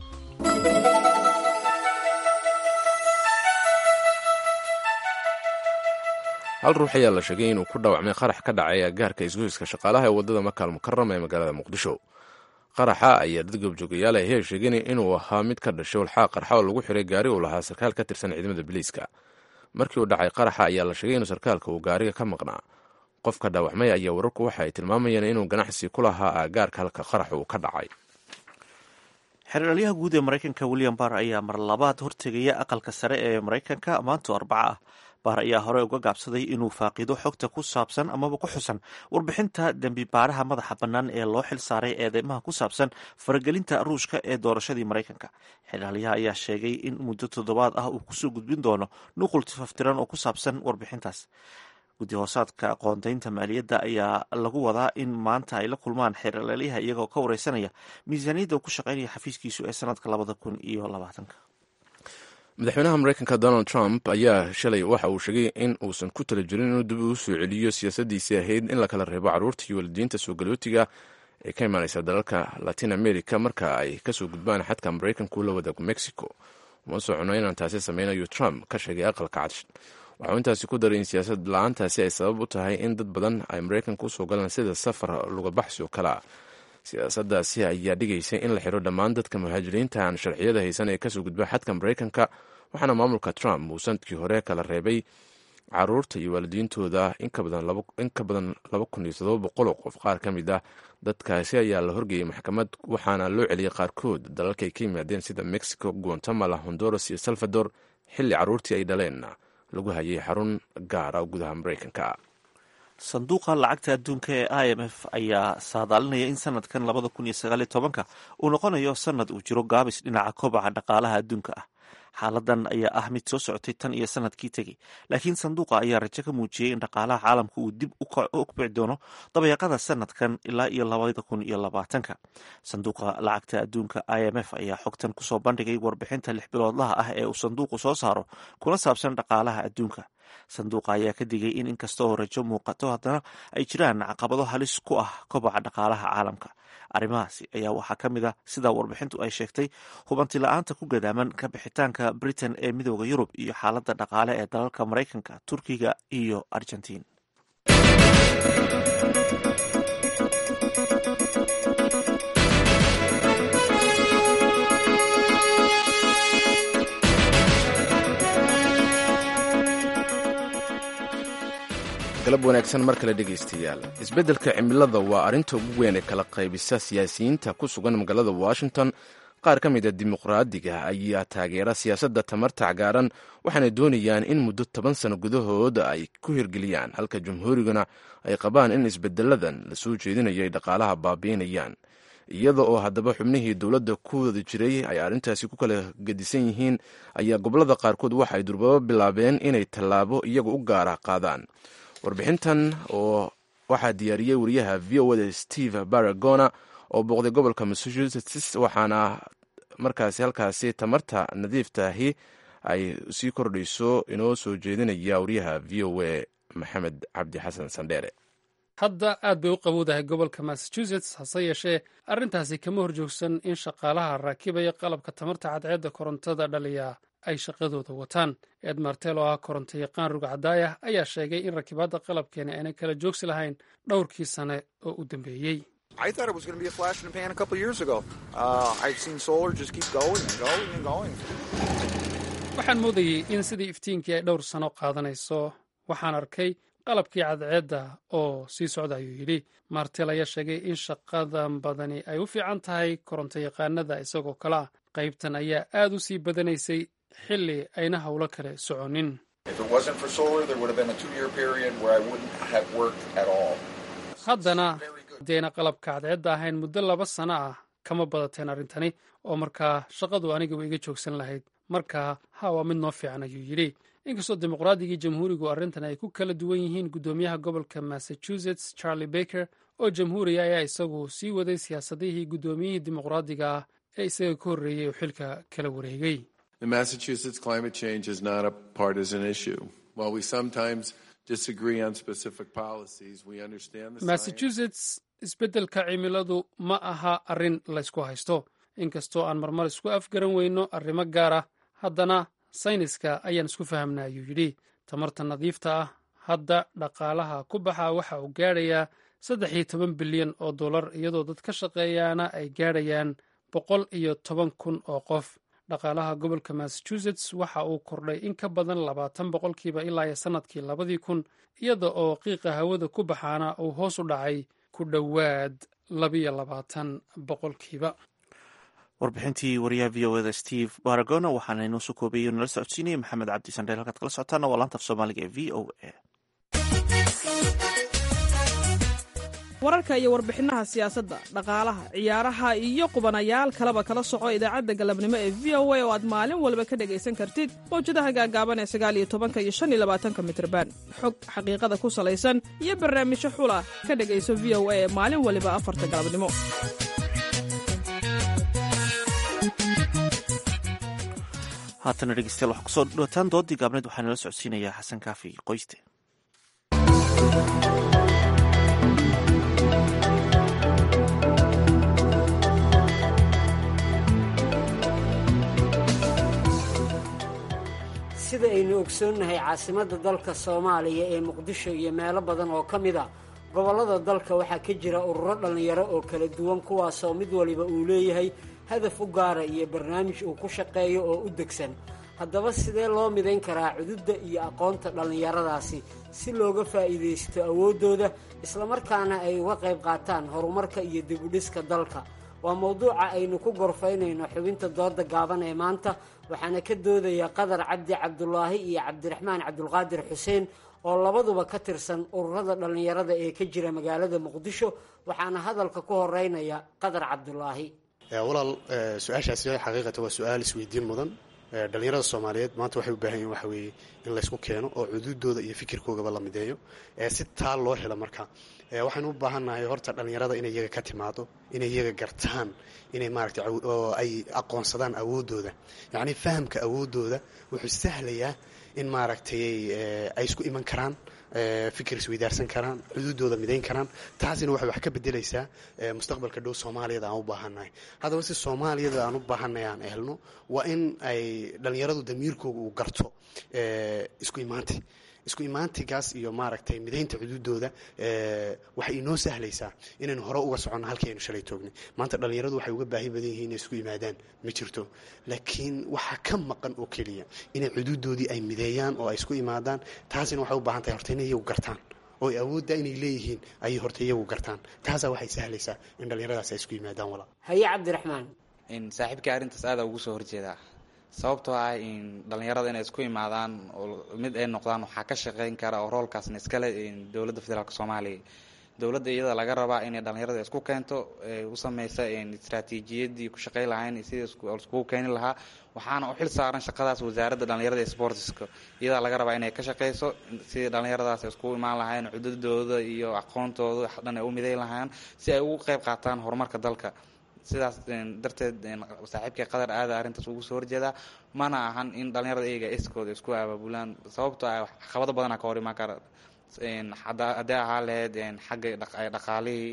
hal ruux ayaa la sheegay inuu ku dhaawacmay qarax ka dhacay agaarka isgoyska shaqaalaha ee waddada makaal mukarama ee magaalada muqdisho qaraxa ayaa dad goobjoogayaal ahe sheegeen inuu ahaa mid ka dhashay walxaa qarxa oo lagu xiray gaari uu lahaa sarkaal ka tirsan ciidamada biliiska markii uu dhacay qaraxa ayaa la sheegay inuu sarkaalka uu gaariga ka maqnaa qofka dhaawacmay ayaa wararku waxa ay tilmaamayeen inuu ganacsi ku lahaa aagaarka halka qarax uu ka dhacay xeraalyaha guud ee maraykanka william barr ayaa mar labaad hortegaya aqalka sare ee maraykanka maanto arbaca ah baar ayaa hore uga gaabsaday inuu faaqido xogta ku saabsan amaba ku xusan warbixinta dembi baaraha madaxa bannaan ee loo xil saaray eedeymaha ku saabsan faragelinta ruushka ee doorashadii maraykanka xeraalyaha ayaa sheegay in muddo toddobaad ah uu kusoo gudbin doono nuqul tifaftiran oo ku saabsan warbixintaas guddi hoosaadka qoondaynta maaliyadda ayaa lagu wadaa in maanta ay la kulmaan xeeralaalyaha iyagoo ka wareysanaya miisaaniyadda uu ku shaqeynaya xafiiskiisu ee sanadka labada kun iyo labaatanka madaxweynaha maraykanka donald trump ayaa shalay waxa uu sheegay in uusan ku tala jirin inuu dib uu soo celiyo siyaasadiisii ahayd in la kala reebo carruurta iyo waalidiinta soo galootiga ee ka imaaneysa dalalka latin america marka ay kasoo gudbaan xadka maraykanku la wadaago mexico uma socono inaan taasi sameynayo trump ka sheegay aqalka cad waxauu intaasi ku daray in siyaasad la-aantaasi ay sabab u tahay in dad badan ay maraykanka usoo galaan sida safar lugabaxsi oo kale ah siyaasadaasi ayaa dhigaysa in la xiro dhammaan dadka muhaajiriinta aan sharciyada haysan ee kasoo gudba xadka maraykanka waxaana maamulka trump uu sanadkii hore kala reebay caruurta iyo waalidiintooda in ka badan laba kun iyo todoba boqol oo qof qaar ka mid ah dadkaasi ayaa la horgeeyey maxkamad waxaana loo celiyey qaarkood dalalka ay ka yimaadeen sida mexico guatemala honduras iyo salvador xilli caruurtii ay dhaleenna lagu hayay xarun gaara oo gudaha maraykanka sanduuqa lacagta adduunka ee i m f ayaa saadaalinaya in sanadkan labada kun iyo sagaaliyo tobanka uu noqonayo sanad uu jiro gaabis dhinaca kobaca dhaqaalaha adduunka ah xaaladan ayaa ah mid soo socotay tan iyo sanadkii tegey laakiin sanduuqa ayaa rajo ka muujiyey in dhaqaalaha caalamka uu dib u kbici doono dabeeqada sanadkan ilaa iyo labada kun iyo labaatanka sanduuqa lacagta adduunka i m f ayaa xogtan kusoo bandhigay warbixinta lix biloodlaha ah ee uu sanduuqu soo saaro kuna saabsan dhaqaalaha adduunka sanduuqa ayaa ka digay in inkastoo rajo muuqato haddana ay jiraan caqabado halis ku ah kobaca dhaqaalaha caalamka arrimahaasi ayaa waxaa ka mid a sida warbixintu ay sheegtay hubanti la-aanta ku gadaaman ka bixitaanka britain ee midooda yurub iyo xaaladda dhaqaale ee dalalka maraykanka turkiga iyo argentiin galab wanaagsan mar kale dhegaystayaal isbeddelka cimilada waa arrinta ugu weyn ee kala qaybisa siyaasiyiinta ku sugan magaalada washington qaar ka mid a dimuqraadiga ayaa taageera siyaasadda tamarta cagaaran waxaana doonayaan in muddo toban sano gudahood ay ku hirgeliyaan halka jamhuuriguna ay qabaan in isbedeladan la soo jeedinayo ay dhaqaalaha baabi'inayaan iyada oo haddaba xubnihii dowladda ku wada jiray ay arrintaasi ku kala gedisan yihiin ayaa gobollada qaarkood waxa ay durbabo bilaabeen inay tallaabo iyaga u gaara qaadaan warbixintan oo waxaa diyaariyey wariyaha v o da steve baragona oo booqday gobolka massachusetts waxaana markaasi halkaasi tamarta nadiiftaahi ay sii kordhayso inoo soo jeedinaya wariyaha v o a maxamed cabdi xasan sandheere hadda aad bay u qabowdahay gobolka massachusetts hase yeeshee arrintaasi kama horjoogsan in shaqaalaha raakibaya qalabka tamarta cadceedda korontada dhaliya ay shaqadooda wataan ed martel oo ah koronto yaqaan rugcadaayah ayaa sheegay in rakibaadda qalabkeeni aanay kala joogsi lahayn dhowrkii sane oo u dambeeyey waxaan moodayey in sidii iftiinkii ay dhowr sano qaadanayso waxaan arkay qalabkii cadceedda oo sii socda ayuu yidhi martel ayaa sheegay in shaqadan badani ay u fiican tahay koronto yaqaanada isagoo kale ah qaybtan ayaa aad u sii badanaysay xilli ayna howlo kale soconin haddana hadayna qalabka cadceedda ahayn muddo laba sano ah kama badateen arrintani oo markaa shaqadu anigaba iga joogsan lahayd markaa ha waa mid noo fiican ayuu yidhi inkastoo dimuqraadiga jamhuurigu arrintan ay ku kala duwan yihiin guddoomiyaha gobolka massachusetts charlie baker oo jamhuuriga ayaa isagu sii waday siyaasadihii guddoomiyihii dimuqraadiga ah ee isaga ka horreeyey oo xilka kala wareegay massachusetts isbeddelka cimiladu ma aha arrin laysku haysto inkastoo aan marmar isku afgaran weyno arrimo gaara haddana sayniska ayaan isku fahamna ayuu yidhi tamarta nadiifta ah hadda dhaqaalaha ku baxa waxa uu gaadhayaa saddex iyo toban bilyan oo dollar iyadoo dad ka shaqeeyaana ay gaadhayaan boqol iyo toban kun oo qof dhaqaalaha gobolka massachusetts waxa uu kordhay in ka badan labaatan boqolkiiba ilaa iyo sannadkii labadii kun iyada oo qiiqa hawada ku baxaana uu hoos u dhacay ku dhowaad labiyo labaatan boqolkiiba warbixintii wariyaha v o eda steve baragona waxaana inoo soo koobeeyey nala socodsiinaya maxamed cabdi sandheel halkaad kala socotaana waa laanta af soomaaliga ee v o a wararka iyo warbixinaha siyaasadda dhaqaalaha ciyaaraha iyo qubanayaal kaleba kala soco idaacadda galabnimo ee v o a oo aad maalin walba ka dhegaysan kartid mawjadaha gaagaaban ee sagaal iyo tobanka iyo shan iyo labaatanka mitrban xog xaqiiqada ku salaysan iyo barnaamijyo xula ka dhegayso v o a ee maalin waliba afarta galabnimo haatana dhegeystayaal waxaa kusoo dhawaataan doodii gaabneed waxaa nala socodsiinayaa xasan kaafi qoyste sida aynu ogsoonnahay caasimadda dalka soomaaliya ee muqdisho iyo meelo badan oo ka mid a gobollada dalka waxaa ka jira ururo dhallinyaro oo kala duwan kuwaasoo mid waliba uu leeyahay hadaf u gaara iyo barnaamij uu ku shaqeeyo oo u degsan haddaba sidee loo midayn karaa cududda iyo aqoonta dhallinyaradaasi si looga faa'iidaysto awooddooda islamarkaana ay uga qayb qaataan horumarka iyo dibudhiska dalka waa mowduuca aynu ku gorfaynayno xubinta dooda gaaban ee maanta waxaana ka doodaya qadar cabdi cabdulaahi iyo cabdiraxmaan cabdulqaadir xuseen oo labaduba ka tirsan ururada dhallinyarada ee ka jira magaalada muqdisho waxaana hadalka ku horeynaya qadar cabdulaahi walaal su-aashaasi xaqiiqata waa su-aal isweydiin mudan dhallinyarada soomaaliyeed maanta waxay u baahan yihin waxa weeye in laysku keeno oo cududooda iyo fikirkoogaba la mideeyo si taa loo helo marka waxaynu u baahannahay horta dhallinyarada inay iyaga ka timaado inay iyaga gartaan inay maaragtay oo ay aqoonsadaan awooddooda yacnii fahamka awooddooda wuxuu sahlayaa in maaragtay ay isku iman karaan fikir isweydaarsan karaan xuduudooda midayn karaan taasina waxay wax ka bedelaysaa mustaqbalka dhow soomaaliyada aan u baahannahay haddaba si soomaaliyada aan u baahannahay aan helno waa in ay dhallinyaradu damiirkooga uu garto isku imaanti isku imaantigaas iyo maaragtay midaynta xuduudooda waxay inoo sahlaysaa inaynu hore uga soconno halkii aynu shalay toognay maanta dhallinyaradu waxay uga baahi badan yihiin inay isku yimaadaan ma jirto laakiin waxaa ka maqan oo keliya inay xuduudoodii ay mideeyaan oo ay isku imaadaan taasina waxay u baahan tahay horta inay iyagu gartaan oo ay awoodda inay leeyihiin ayay horta iyagu gartaan taasaa waxay sahlaysaa in dhallinyaradaas ay isku yimaadaan walaa haye cabdiraxmaan saaxiibkii arrintaas aada ugu soo horjeedaa sababtoo ah in dhallinyarada inay isku imaadaan oo mid ay noqdaan waxaa ka shaqeyn kara oo roolkaasna iskale dowladda federaalk soomaaliya dowladda iyada laga rabaa inay dhallinyarada isku keento u sameysa istraatiijiyadii ku shaqey lahayn sidii iskugu keeni lahaa waxaana u xil saaran shaqadaas wasaaradda dhallinyarada ee sportiska iyadaa laga rabaa inay ka shaqeyso sidii dhallinyaradaas iskugu imaan lahayn cududooda iyo aqoontooda dhan ay u miday lahaan si ay ugu qeyb qaataan horumarka dalka sidaas darteed saaxiibkay qadar aada arrintaas ugu soo horjeedaa mana ahan in dhallinyarada iyaga iskooda isku abaabulaan sababtoo ah caqabado badana ka hor imaan kara haddii ahaa lahayd xagga dhaqaalihii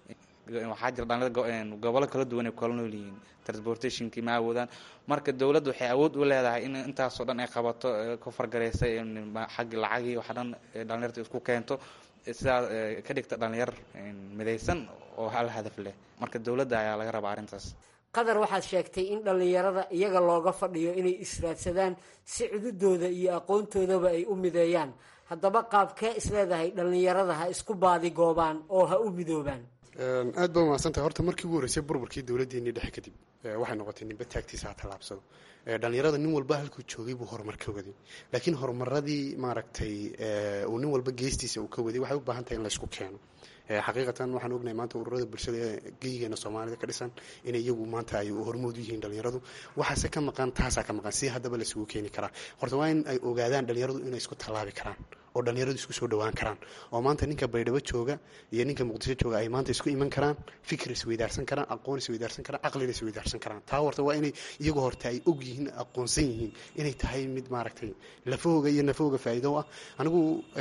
waxaa jira dhalinyarada gobollo kala duwan ay kala nool yihiin transportationkii ma awoodaan marka dowladda waxay awood u leedahay in intaasoo dhan ay qabato ku fargareysa xagga lacagii waxa dhan dhalinyarta isku keento sidaa ka dhigta dhalinyar midaysan oo hal hadaf leh marka dowladda ayaa laga rabaa arrintaas qadar waxaad sheegtay in dhallinyarada iyaga looga fadhiyo inay israadsadaan si cududooda iyo aqoontoodaba ay u mideeyaan haddaba qaabkee isleedahay dhallinyarada ha isku baadi goobaan oo ha u midoobaan aad baa mahadsantahay horta markii ugu horreysay burburkii dowladdeennii dhexe kadib waxay noqotay ninba taagtiisa ha tallaabsado dhalinyarada nin walba halkuu joogay buu horumar ka waday laakiin horumaradii maaragtay uu nin walba geestiisa uu ka waday waxay u baahan tahay in laysku keeno xaqiiqatan waxaan ognahay maanta ururada bulshada ee geyigeena soomaalida ka dhisan inay iyagu maanta ay hormood u yihiin dhalinyaradu waxaase ka maqan taasaa ka maqan si haddaba laisugu keeni karaa horta waa in ay ogaadaan dhalinyaradu inay isku tallaabi karaan oo dhalinyaradu isku soo dhawaan karaan oo maanta ninka baydhabo jooga iyo ninka muqdisho jooga ay maanta isku iman karaan fikir isweydaarsan karaan aqoon isweydaarsan karaan caqlina isweydaarsan karaan taa horta waa inay iyagu horta ay og yihiin aqoonsan yihiin inay tahay mid maaragtay lafahooga iyo nafahooga faa'iido ah anigu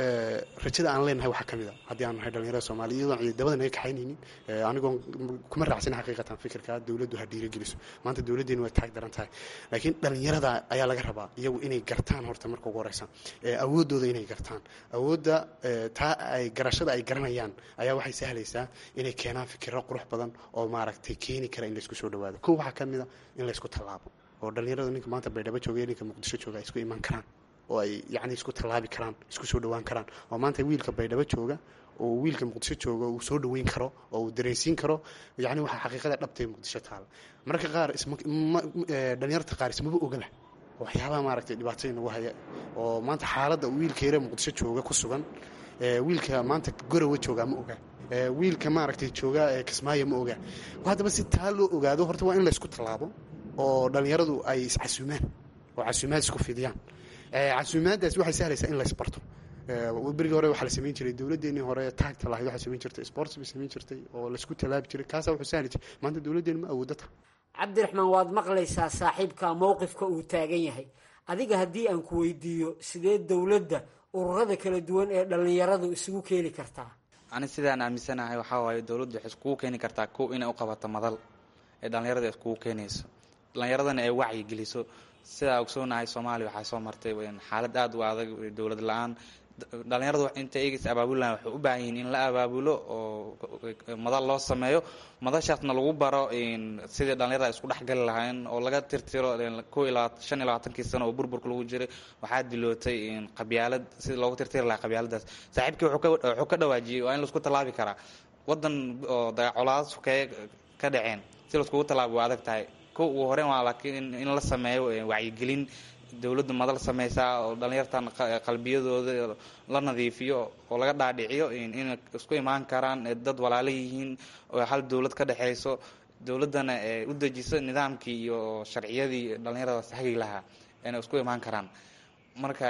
rajada aan leenahay waxaa ka mid a haddii aan nahay dhalinyarada soomaaliya iyadoon ciidamada naga kaxaynaynin anigoon kuma raacsan xaqiiqatan fikirka dowladdu ha dhiirageliso maanta dowladdeenu way taag daran tahay laakiin dhalinyarada ayaa laga rabaa iyagu inay gartaan horta marka ugu horeysa awooddooda inay gartaan awoodda taa ay garashada ay garanayaan ayaa waxay sahlaysaa inay keenaan fikiro qurux badan oo maaragtay keeni kara in laysku soo dhawaado kow waxaa ka mid a in laysku tallaabo oo dhalinyarada ninka maanta baydhabo jooga iyo ninka muqdisho jooga ay isku iman karaan oo ay yacni isku tallaabi karaan isku soo dhawaan karaan oo maanta wiilka baydhabo jooga oo wiilka muqdisho jooga uu soo dhaweyn karo oo uu dareensiin karo yacni waxaa xaqiiqada dhabtay muqdisho taala mararka qaar isma dhalinyarta qaar ismaba ogala waxyaabaha maaragtay dhibaatooyin nagu haya oo maanta xaaladda wiilka yare muqdisho jooga ku sugan wiilka maanta gorowa joogaa ma oga wiilka maaragtay jooga kismaayo ma oga haddaba si taa loo ogaado horta waa in laysku tallaabo oo dhalinyaradu ay iscasuumaan oo casuumaad isku fidiyaan casuumaaddaas waxay sahlaysaa in laysbarto berigii hore waxaa la samayn jiray dowladdeenii hore taagta lahayd waxaa samayn jirtay sports bay samayn jirtay oo laysku tallaabi jiray kaasaa wuxuu sahli jiray maanta dowladdeenu ma awooddo ta cabdiraxmaan waad maqlaysaa saaxiibka mowqifka uu taagan yahay adiga haddii aan ku weydiiyo sidee dowladda ururada kala duwan ee dhallinyaradu isugu keeni kartaa ani sidaan aaminsanahay waxaa waaye dowladdu waxay iskugu keeni kartaa kow inay u qabato madal ee dhallinyarada iskugu keenayso dhallinyaradana ay wacyi geliso sidaa ogsoonahay soomaaliya waxaa soo martay xaalad aada u adag dowlad la-aan dhalinyaradu inta eegis abaabulaan waxay u baahan yihiin in la abaabulo oo madal loo sameeyo madashaasna lagu baro sidii dhalinyarada isku dhexgali lahayn oo laga tirtiro ko ilaa shan iyo labaatankii sano oo burburka lagu jiray waxaa dilootay qabyaalad sidii loogu tirtiri lahaa qabyaaladaas saaxiibkii wuxuu ka dhawaajiyey waa in laisku tallaabi karaa wadan oo dagacolaada sukeeye ka dhaceen si laiskugu tallaabi waa adag tahay ko ugu horeyn waa laakiin in la sameeyo wacyigelin dowladdu madal sameysaa oo dhalinyartan qalbiyadooda la nadiifiyo oo laga dhaadhiciyo inay isku imaan karaan dad walaalo yihiin oo hal dowlad ka dhexeyso dowladdana u dejiso nidaamkii iyo sharciyadii dhalinyaradaas hagi lahaa inay isku imaan karaan marka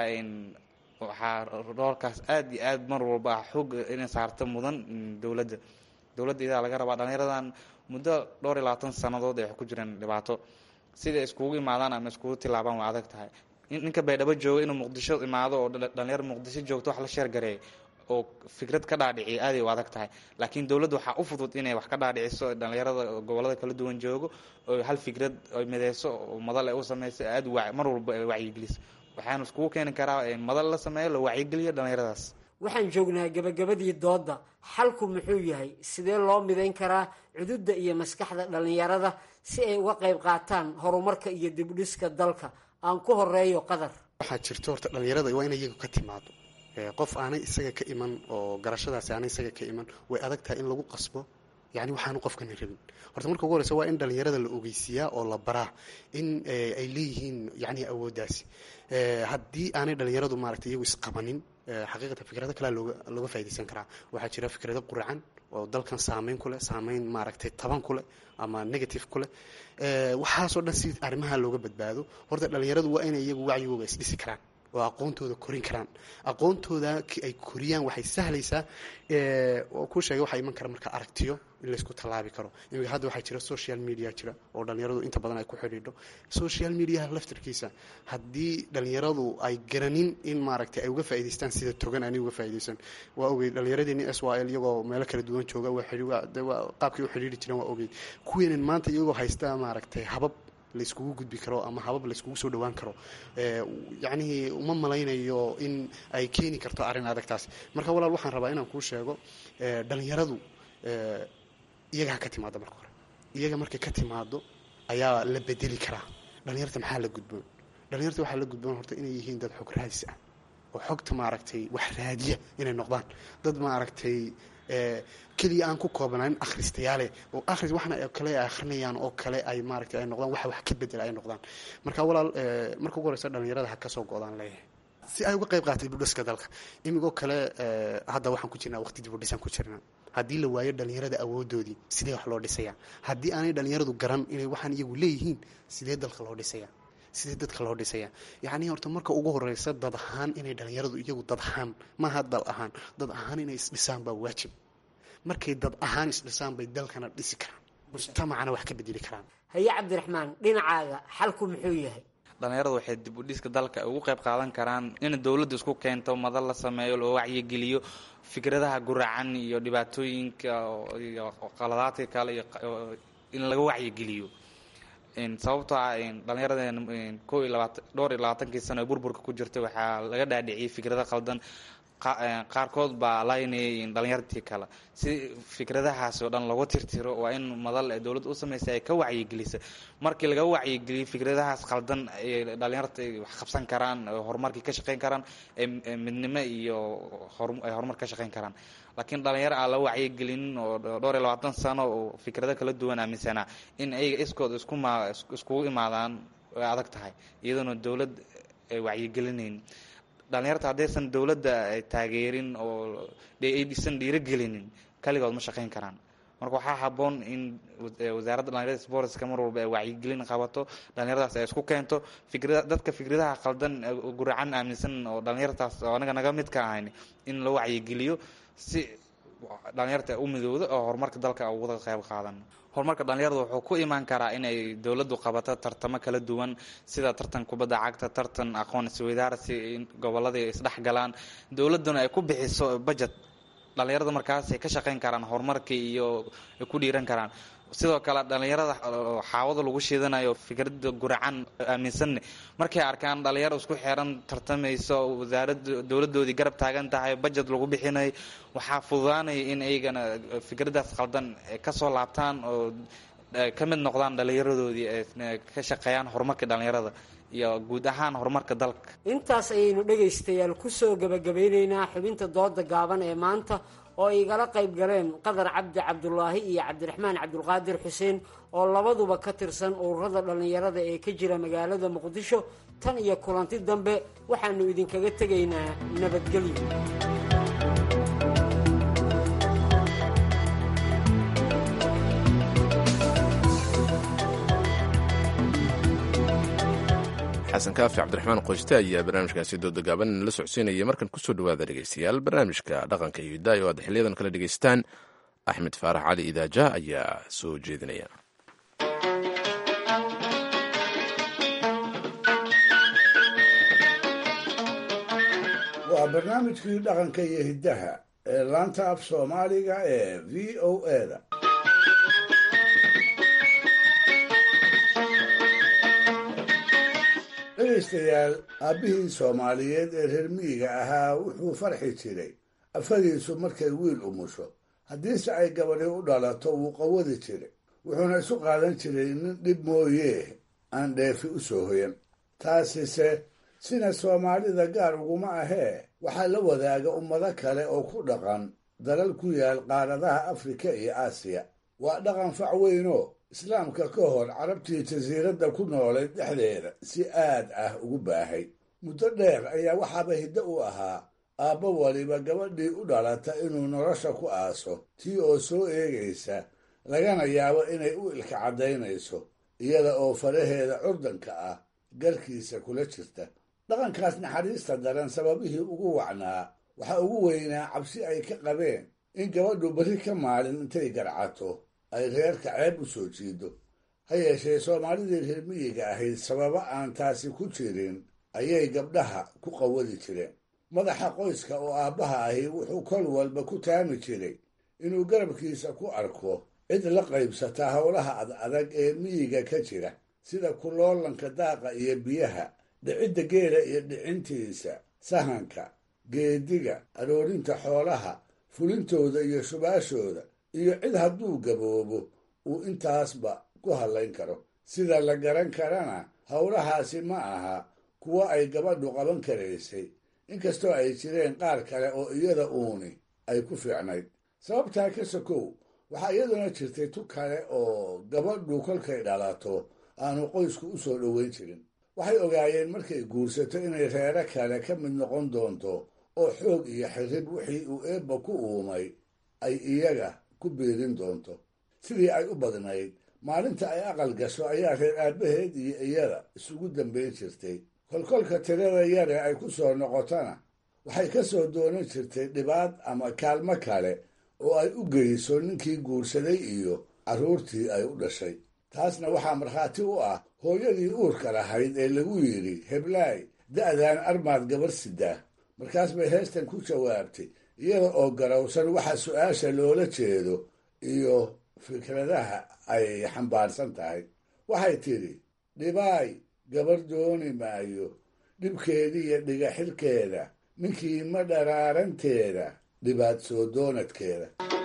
waxaa roolkaas aada iyo aad mar walba ah xoog inay saarto mudan dowladda dowladda idaa laga rabaa dhalinyaradan muddo dhowr iyo labaatan sannadood ay ku jireen dhibaato siday iskugu imaadaan ama iskugu tilaabaan waa adag tahay ninka baydhabo jooga inuu muqdisho imaado oo dhalinyaro muqdisho joogto wax la sheergareey oo fikrad ka dhaadhiciya aaday u adag tahay laakiin dowladda waxaa u fudud inay wax ka dhaadhiciso dhalinyarada gobolada kala duwan joogo oo hal fikrad ay mideyso oo madal ay u sameyso aad mar walba ay wacyigeliso waxaanu iskugu keeni karaa madal la sameeyo la wacyigeliyo dhalinyaradaas waxaan joognaa gabagabadii doodda xalku muxuu yahay sidee loo midayn karaa cududda iyo maskaxda dhallinyarada si ay uga qayb qaataan horumarka iyo dibdhiska dalka aan ku horeeyo qadar waxaa jirto horta dhalinyarada waa in iyagu ka timaado qof aanay isaga ka iman oo garashadaasi aanay isaga ka iman way adag tahay in lagu qasbo yani waxaanu qofkani rabin horta marka ugu horeysa waa in dhalinyarada la ogeysiiyaa oo la baraa in ay leeyihiin yani awooddaasi haddii aanay dhalinyaradu maaragtay iyagu isqabanin xaqiiqatan fikrado kalea looga looga faa'idaysan karaa waxaa jira fikrado quracan oo dalkan saameyn ku leh saameyn maaragtay taban ku leh ama negative ku leh waxaasoo dhan si arrimaha looga badbaado horta dhalinyaradu waa inay iyagu wacyigooga isdhisi karaan oo aqoontooda korin karaan aqoontooda ay koriyaan waxay sahlaysaa oo kuu sheegay waxaa iman kara marka aragtiyo in laysku tallaabi karo imika hadda waxaa jira social media jira oo dhalinyaradu inta badan ay ku xidhiidho social mediaha laftarkiisa haddii dhalinyaradu ay garanin in maaragtay ay uga faa'idaystaan sida togan aanay uga faa'iidaysan waa ogey dhalinyaradeenii s y l iyagoo meelo kala duwan jooga waa qaabkay u xidhiiri jireen waa ogey kuweenan maanta iyagoo haysta maaragtay habab layskugu gudbi karo ama habab layskugu soo dhawaan karo yacnihii uma malaynayo in ay keeni karto arrin adagtaas marka walaal waxaan rabaa inaan kuu sheego dhalinyaradu iyaga ha ka timaado marka hore iyaga markay ka timaado ayaa la bedeli karaa dhalinyarta maxaa la gudboon dhalinyarta waxaa la gudboon horta inay yihiin dad xog raadis ah oo xogta maaragtay wax raadiya inay noqdaan dad maaragtay keliya aan ku koobnayn akhristayaale oo akhris waxna kale ay akhrinayaan oo kale ay maaragtay ay noqdaan waxa wax ka bedela ay noqdaan marka walaal marka ugu horeysa dhalinyarada ha ka soo go-daan leeyahay si ay uga qayb qaatay dibudhiska dalka imigoo kale hadda waxaan ku jirnaa waqti dibudhisan ku jirnaa haddii la waayo dhalinyarada awoodoodii sidee wax loo dhisayaa haddii aanay dhalinyaradu garan inay waxaan iyagu leeyihiin sidee dalka loo dhisayaa sidee dadka loo dhisayaa yacnii horta marka ugu horeysa dad ahaan inay dhalinyaradu iyagu dad ahaan maaha dal ahaan dad ahaan inay isdhisaan baa waajib markay dad ahaan isdhisaan bay dalkana dhisi karaan mujtamacana wax ka bedeli karaan haye cabdiraxmaan dhinacaaga xalku muxuu yahay dhalinyaradu waxay dib u dhiska dalka ugu qayb qaadan karaan in dowladda isku keento madal la sameeyo loo wacyigeliyo fikradaha guracan iyo dhibaatooyinka iyo qaladaadka kale iyo in laga wacyigeliyo sababtoo ah dhalinyarada ko iyo labaatan dhowr iyo labaatankii sano ee burburka ku jirtay waxaa laga dhaadhiciyay fikrado qaldan qaarkood baa laynayay dhalinyartii kale si fikradahaas oo dhan lagu tirtiro waa in madal dowladda u samaysa ay ka wacyigelisa markii laga wacyigeliyo fikradahaas qaldan ay dhalinyarta wax qabsan karaan horumarkii ka shaqeyn karaan midnimo iyo ay horumar ka shaqeyn karaan laakiin dhalinyaro aan la wacyigelinin oo dhowr iyo labaatan sano oo fikrado kala duwan aaminsanaa in ayaga iskood iskuma iskugu imaadaan way adag tahay iyadoona dowlad ay wacyigelinayn dhalinyarta haddaysan dowladda taageerin oo aysan dhiirogelinin kaligood ma shaqeyn karaan marka waxaa haboon in wasaaradda dhalinyarada sportska mar walba ay wacyigelin qabato dhalinyaradaas ay isku keento fikra dadka fikradaha qaldan guracan aaminsan oo dhalinyartaas oo anaga naga mid ka ahayn in la wacyigeliyo si dhalinyarta u midowda oo horumarka dalka uga qayb qaadan horumarka dhalinyarada wuxuu ku imaan karaa inay dowladdu qabato tartamo kala duwan sida tartan kubadda cagta tartan aqoon isweydaarsi in gobolladii isdhexgalaan dowladduna ay ku bixiso budget dhalinyarada markaas ay ka shaqeyn karaan horumarkii iyo ay ku dhiiran karaan sidoo kale dhalinyarada xaawada lagu shiidanayo fikrada guracan aaminsanne markay arkaan dhalinyaro isku xeeran tartamayso wasaarada dowladoodii garab taagan tahay budget lagu bixinayo waxaa fududaanaya in iyagana fikradaas qaldan kasoo laabtaan oo ka mid noqdaan dhalinyaradoodii ka shaqeeyaan horumarka dhalinyarada iyo guud ahaan horumarka dalka intaas ayaynu dhegaystayaal kusoo gabagabeyneynaa xubinta dooda gaaban ee maanta oo ay igala qayb galeen qadar cabdi cabdulaahi iyo cabdiraxmaan cabdulqaadir xuseen oo labaduba ka tirsan ururada dhallinyarada ee ka jira magaalada muqdisho tan iyo kulanti dambe waxaanu idinkaga tegaynaa nabadgelyo xasan kaafi cabdiraxmaan qoyste ayaa barnaamijkaasi dooda gaaban la socodsiinaya markan kusoo dhawaada dhegeystayaal barnaamijka dhaqanka iyo hidaayo aad xiliyadan kala dhegeystaan axmed faarax cali idaaja ayaa soo jeedinaya waa barnaamijkii dhaqanka iyo hiddaha ee laanta af soomaaliga ee v o eda dhegaystayaal aabbihii soomaaliyeed ee reer miyiga ahaa wuxuu farxi jiray afadiisu markay wiil umusho haddiise ay gabadhi u dhalato wuu qawadi jiray wuxuuna isu qaadan jiray nin dhib mooyee aan dheefi u soo hoyan taasise sina soomaalida gaar uguma ahee waxaa la wadaaga ummado kale oo ku dhaqan dalal ku yaal qaaradaha afrika iyo aasiya waa dhaqan fac weynoo islaamka ka hor carabtii jasiiradda ku noolayd dhexdeeda si aad ah ugu baahay muddo dheer ayaa waxaaba hiddo u ahaa aabbo waliba gabadhii u dhalata inuu nolosha ku aaso tii oo soo eegaysa lagana yaabo inay u ilka caddaynayso iyada oo faraheeda curdanka ah garkiisa kula jirta dhaqankaas naxariista daran sababihii ugu wacnaa waxaa ugu weynaa cabsi ay ka qabeen in gabadhu berri ka maalin intay garcato ay reerka ceeb u soo jiido ha yeeshee soomaalidii reer miyiga ahayd sababo aan taasi ku jirin ayay gabdhaha ku qawadi jireen madaxa qoyska oo aabbaha ahi wuxuu kol walba ku taami jiray inuu garabkiisa ku arko cid la qaybsata howlaha ad adag ee miyiga ka jira sida kuloolanka daaqa iyo biyaha dhicidda geela iyo dhicintiisa sahanka geediga aroorinta xoolaha fulintooda iyo shubaashooda iyo cid hadduu gaboobo uu intaasba ku hadlayn karo sida la garan karana howlahaasi ma aha kuwo ay gabadhu qaban karaysay inkastoo ay jireen qaar kale oo iyada uuni ay ku fiicnayd sababtaa ka sokow waxaa iyaduna jirtay tu kale oo gabadhu kolkay dhalato aanu qoysku u soo dhoweyn jirin waxay ogaayeen markay guursato inay reero kale ka mid noqon doonto oo xoog iyo xirrib wixii uu eebba ku uumay ay iyaga ku biirin doonto sidii ay u badnayd maalinta ay aqal gasho ayaa reer aabbaheed iyo iyada isugu dambayn jirtay kolkolka tirada yare ay ku soo noqotona waxay ka soo doonan jirtay dhibaad ama kaalmo kale oo ay u geyso ninkii guursaday iyo carruurtii ay u dhashay taasna waxaa markhaati u ah hooyadii uurka lahayd ee lagu yidhi heblaay da'daan armaad gabar sidaa markaas bay heestan ku jawaabtay iyada oo garowsan waxa su-aasha loola jeedo iyo fikradaha ay xambaarsan tahay waxay tidhi dhibaay gabar dooni maayo dhibkeediiyo dhiga xilkeeda ninkii ma dharaaranteeda dhibaad soo doonadkeeda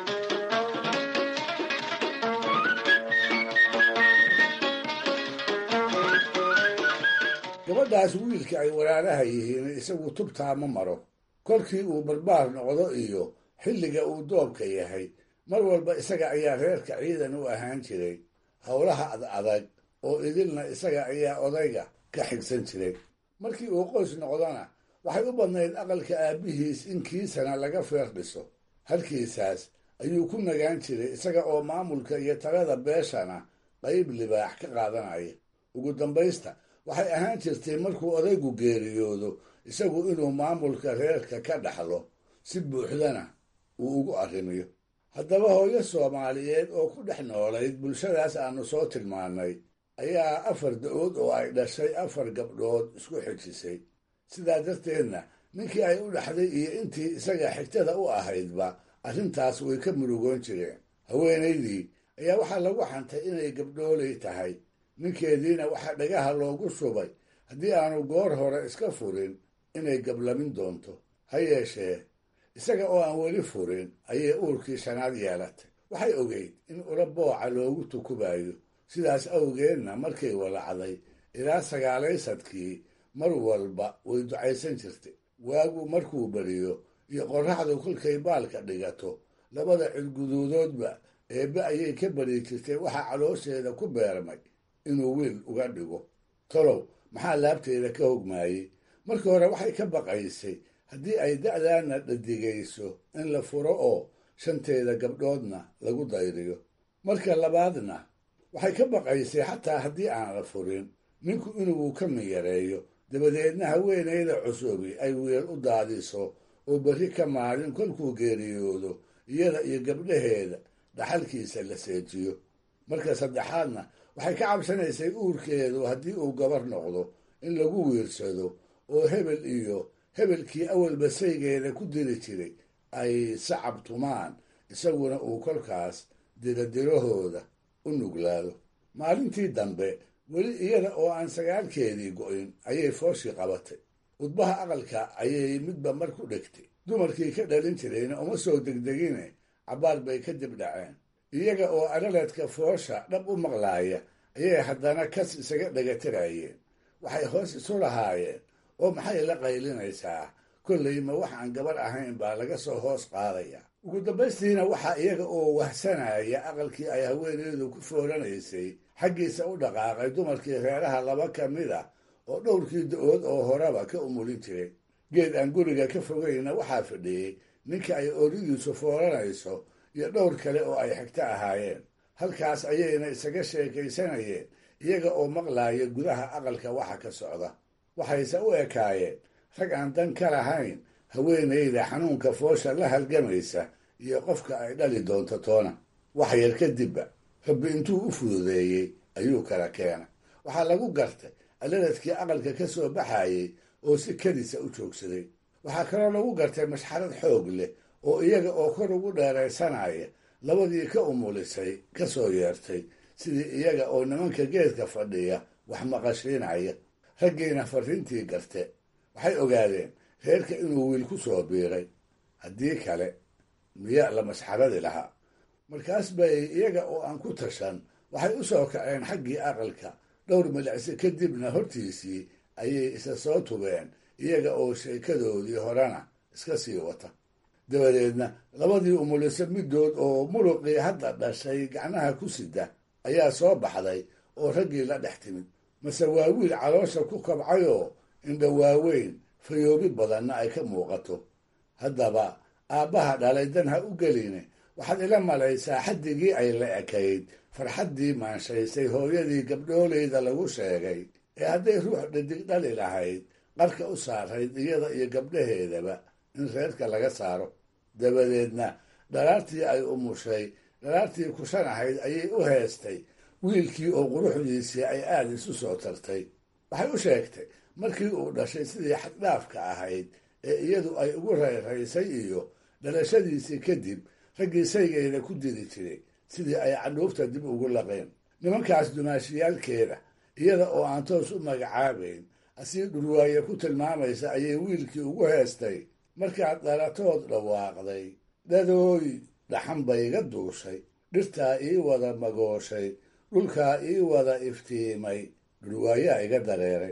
gabadhaas wiilka ay walaalaha yihiin isagu tubtaa ma maro kolkii uu barbaar noqdo iyo xilliga uu doobka yahay mar walba isaga ayaa reerka ciidan u ahaan jiray howlaha ad adag oo idilna isaga ayaa odayga ka xigsan jiray markii uu qoys noqdona waxay u badnayd aqalka aabbihiis in kiisana laga feer dhiso halkiisaas ayuu ku nagaan jiray isaga oo maamulka iyo talada beeshana qayb libaax ka qaadanaya ugu dambaysta waxay ahaan jirtay markuu odaygu geeriyoodo isagu inuu maamulka reerka ka dhaxlo si buuxdana uu ugu arrimiyo haddaba hooyo soomaaliyeed oo ku dhex noolayd bulshadaas aanu soo tilmaannay ayaa afar da-ood oo ay dhashay afar gabdhood isku xejisay sidaa darteedna ninkii ay u dhaxday iyo intii isaga xigtada u ahaydba arrintaas way ka murugoon jireen haweenaydii ayaa waxaa lagu xantay inay gabdhoolay tahay ninkeediina waxaa dhagaha loogu shubay haddii aanu goor hore iska furin inay gablamin doonto ha yeeshee isaga oo aan weli furin ayay uurkii shanaad yeelatay waxay ogeyd in ula booca loogu tukubayo sidaas awgeedna markay walacday ilaa sagaalaysadkii mar walba way ducaysan jirtay waagu markuu beriyo iyo qorraxdu kolkay baalka dhigato labada cidguduudoodba eebbe ayay ka beri jirtay waxaa caloosheeda ku beermay inuu wiil uga dhigo tolow maxaa laabteeda ka hogmaayey markii hore waxay ka baqaysay haddii ay da'daana dhadigayso in la furo oo shanteeda gabdhoodna lagu dayriyo marka labaadna waxay ka baqaysay xataa haddii aan la furin ninku inuu ka miyareeyo dabadeedna haweenayda cusubi ay wiil u daadiso oo berri ka maalin kolkuu geeriyoodo iyada iyo gabdhaheeda dhaxalkiisa la seejiyo marka saddexaadna waxay ka cabsanaysay uurkeedu haddii uu gabar noqdo in lagu wiirsado oo hebel iyo hebelkii awalba saygeeda ku diri jiray ay sacab tumaan isaguna uu kolkaas diradirahooda u nuglaado maalintii dambe weli iyada oo aan sagaalkeedii go'in ayay fooshii qabatay udbaha aqalka ayay midba mar ku dhegtay dumarkii ka dhalin jirayna uma soo degdegine cabbaar bay ka dib dhaceen iyaga oo araladka foosha dhab u maqlaaya ayay haddana kas isaga dhagatirayeen waxay hoos isu lahaayeen oo maxay la qaylinaysaa kollay ma wax aan gabar ahayn baa laga soo hoos qaadaya ugu dambaystiina waxaa iyaga oo wahsanaya aqalkii ay haweeneydu ku foolanaysay xaggiisa u dhaqaaqay dumarkii reeraha laba ka mid a oo dhowrkii da-ood oo horeba ka umulin jiray geed aan guriga ka fogayna waxaa fadhiyey ninka ay ooridiisu foolanayso iyo dhowr kale oo ay xigto ahaayeen halkaas ayayna isaga sheekaysanayeen iyaga oo maqlaaya gudaha aqalka waxa ka socda waxayse u ekaayeen rag aan dan ka lahayn haweenayda xanuunka foosha la halgamaysa iyo qofka ay dhali doonto toona wax yar kadibba rabbi intuu u fududeeyey ayuu kala keena waxaa lagu gartay alaladkii aqalka ka soo baxayey oo si kadisa u joogsaday waxaa kaloo lagu gartay mashxarad xoog leh oo iyaga oo kor ugu dheeraysanaya labadii ka umulisay ka soo yeertay sidii iyaga oo nimanka geedka fadhiya wax maqashiinaya raggiina farriintii garte waxay ogaadeen reerka inuu wiil ku soo biiray haddii kale miya la masxaradi lahaa markaas bay iyaga oo aan ku tashan waxay u soo kaceen xaggii aqalka dhowr milicsi kadibna hortiisii ayay isa soo tubeen iyaga oo sheekadoodii horena iska sii wata dabadeedna labadii umuliso middood oo muruqii hadda dhashay gacnaha ku sida ayaa soo baxday oo raggii la dhex timid mase waa wiil caloosha ku kabcayoo indha waaweyn fayoobi badanna ay ka muuqato haddaba aabbaha dhalay dan ha u geline waxaad ila malaysaa xaddigii ay la ekayd farxaddii maanshaysay hooyadii gabdhooleyda lagu sheegay ee hadday ruux dhadig dhali lahayd qarka u saarayd iyada iyo gabdhaheedaba in reerka laga saaro dabadeedna dhalaartii ay umushay dhalaartii kushan ahayd ayay u heestay wiilkii oo quruxdiisii ay aada isu soo tartay waxay u sheegtay markii uu dhashay sidii xaddhaafka ahayd ee iyadu ay ugu rayraysay iyo dhalashadiisii kadib raggii saygayda ku diri jiray sidii ay cadhuufta dib ugu laqeen nimankaas dumaashiyaalkeeda iyada oo aan toos u magacaabayn asii dhurwaaye ku tilmaamaysa ayay wiilkii ugu heestay markaad dhalatood dhawaaqday dhadooy dhaxan bayga duushay dhirtaa ii wada magooshay dhulkaa ii wada iftiimay dhurwaayaa iga dareeray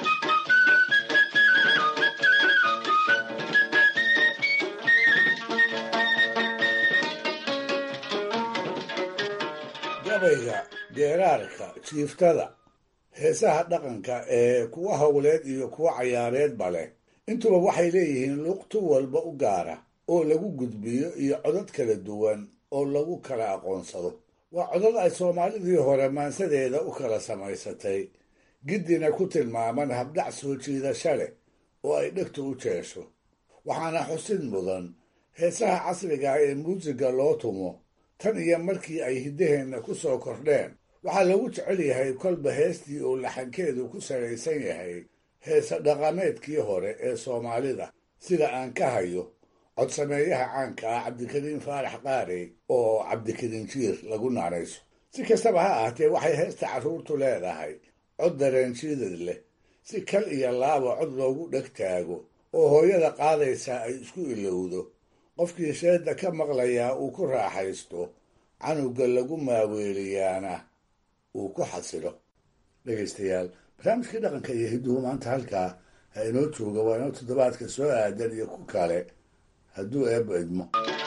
gabayga geeraarka jiiftada heesaha dhaqanka ee kuwa howleed iyo kuwa cayaareedba leh intuba waxay leeyihiin luqtu walba u gaara oo lagu gudbiyo iyo codad kala duwan oo lagu kala aqoonsado waa codad ay soomaalidii hore maansadeeda u kala samaysatay giddina ku tilmaaman habdhac soo jiidasha leh oo ay dhegtu u jeesho waxaana xusid mudan heesaha casriga ah ee muusiga loo tumo tan iyo markii ay hiddaheenna ku soo kordheen waxaa lagu jecel yahay kolba heestii uu laxankeedu ku salaysan yahay heese dhaqameedkii hore ee soomaalida sida aan ka hayo codsameeyaha caanka ah cabdikariin faarax qaarey oo cabdikariin jiir lagu naanayso si kastaba ha ahaatee waxay heesta carruurtu leedahay cod dareenjiidad leh si kal iyo laaba cod loogu dheg taago oo hooyada qaadaysaa ay isku ilowdo qofkii sheedda ka maqlayaa uu ku raaxaysto canuga lagu maaweeliyaana uu ku xasilo dhegaystayaal barnaamijkii dhaqanka iyo hidduhu maanta halkaa ha inoo jooga waa inoo toddobaadka soo aadan iyo ku kale hadduu eebbo idmo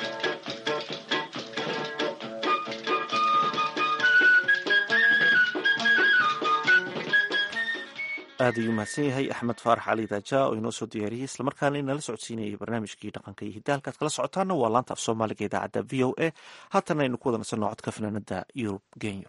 aad ayuu mahadsan yahay axmed faarax cali daaja oo inoo soo diyaariyey islamarkaana inala socodsiinayay barnaamijkii dhaqanka iyo hidda halkaad kala socotaana waa laanta af soomaaliga idaacadda v o a haatana aynu ku wada nasanno codka fanaanada yurub genyo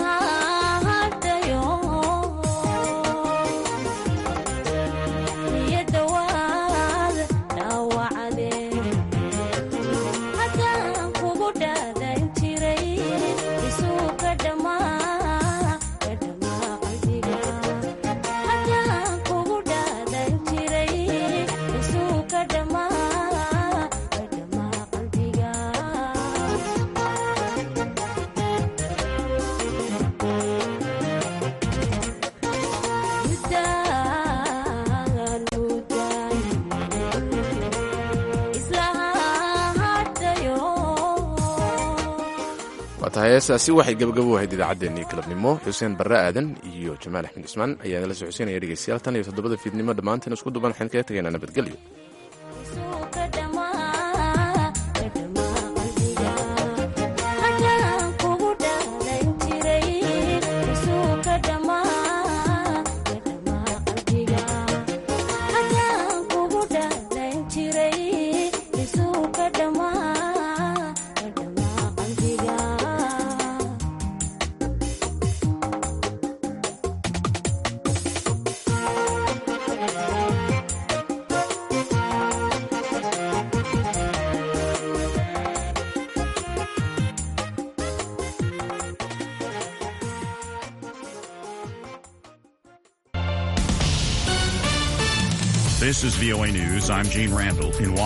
Yeah. tahay heestaasi waxay gabagabo ahayd idaacaddeenii galabnimo xuseen barre aadan iyo jamaal axmed cismaan ayaa nala socodsiinaya dhegeystayaal tan iyo toddobada fiidnimo dhammaanteen isku duban waxaan kaga tegaynaa nabadgelyo This is VOA News. I'm Gene Randall in Washington.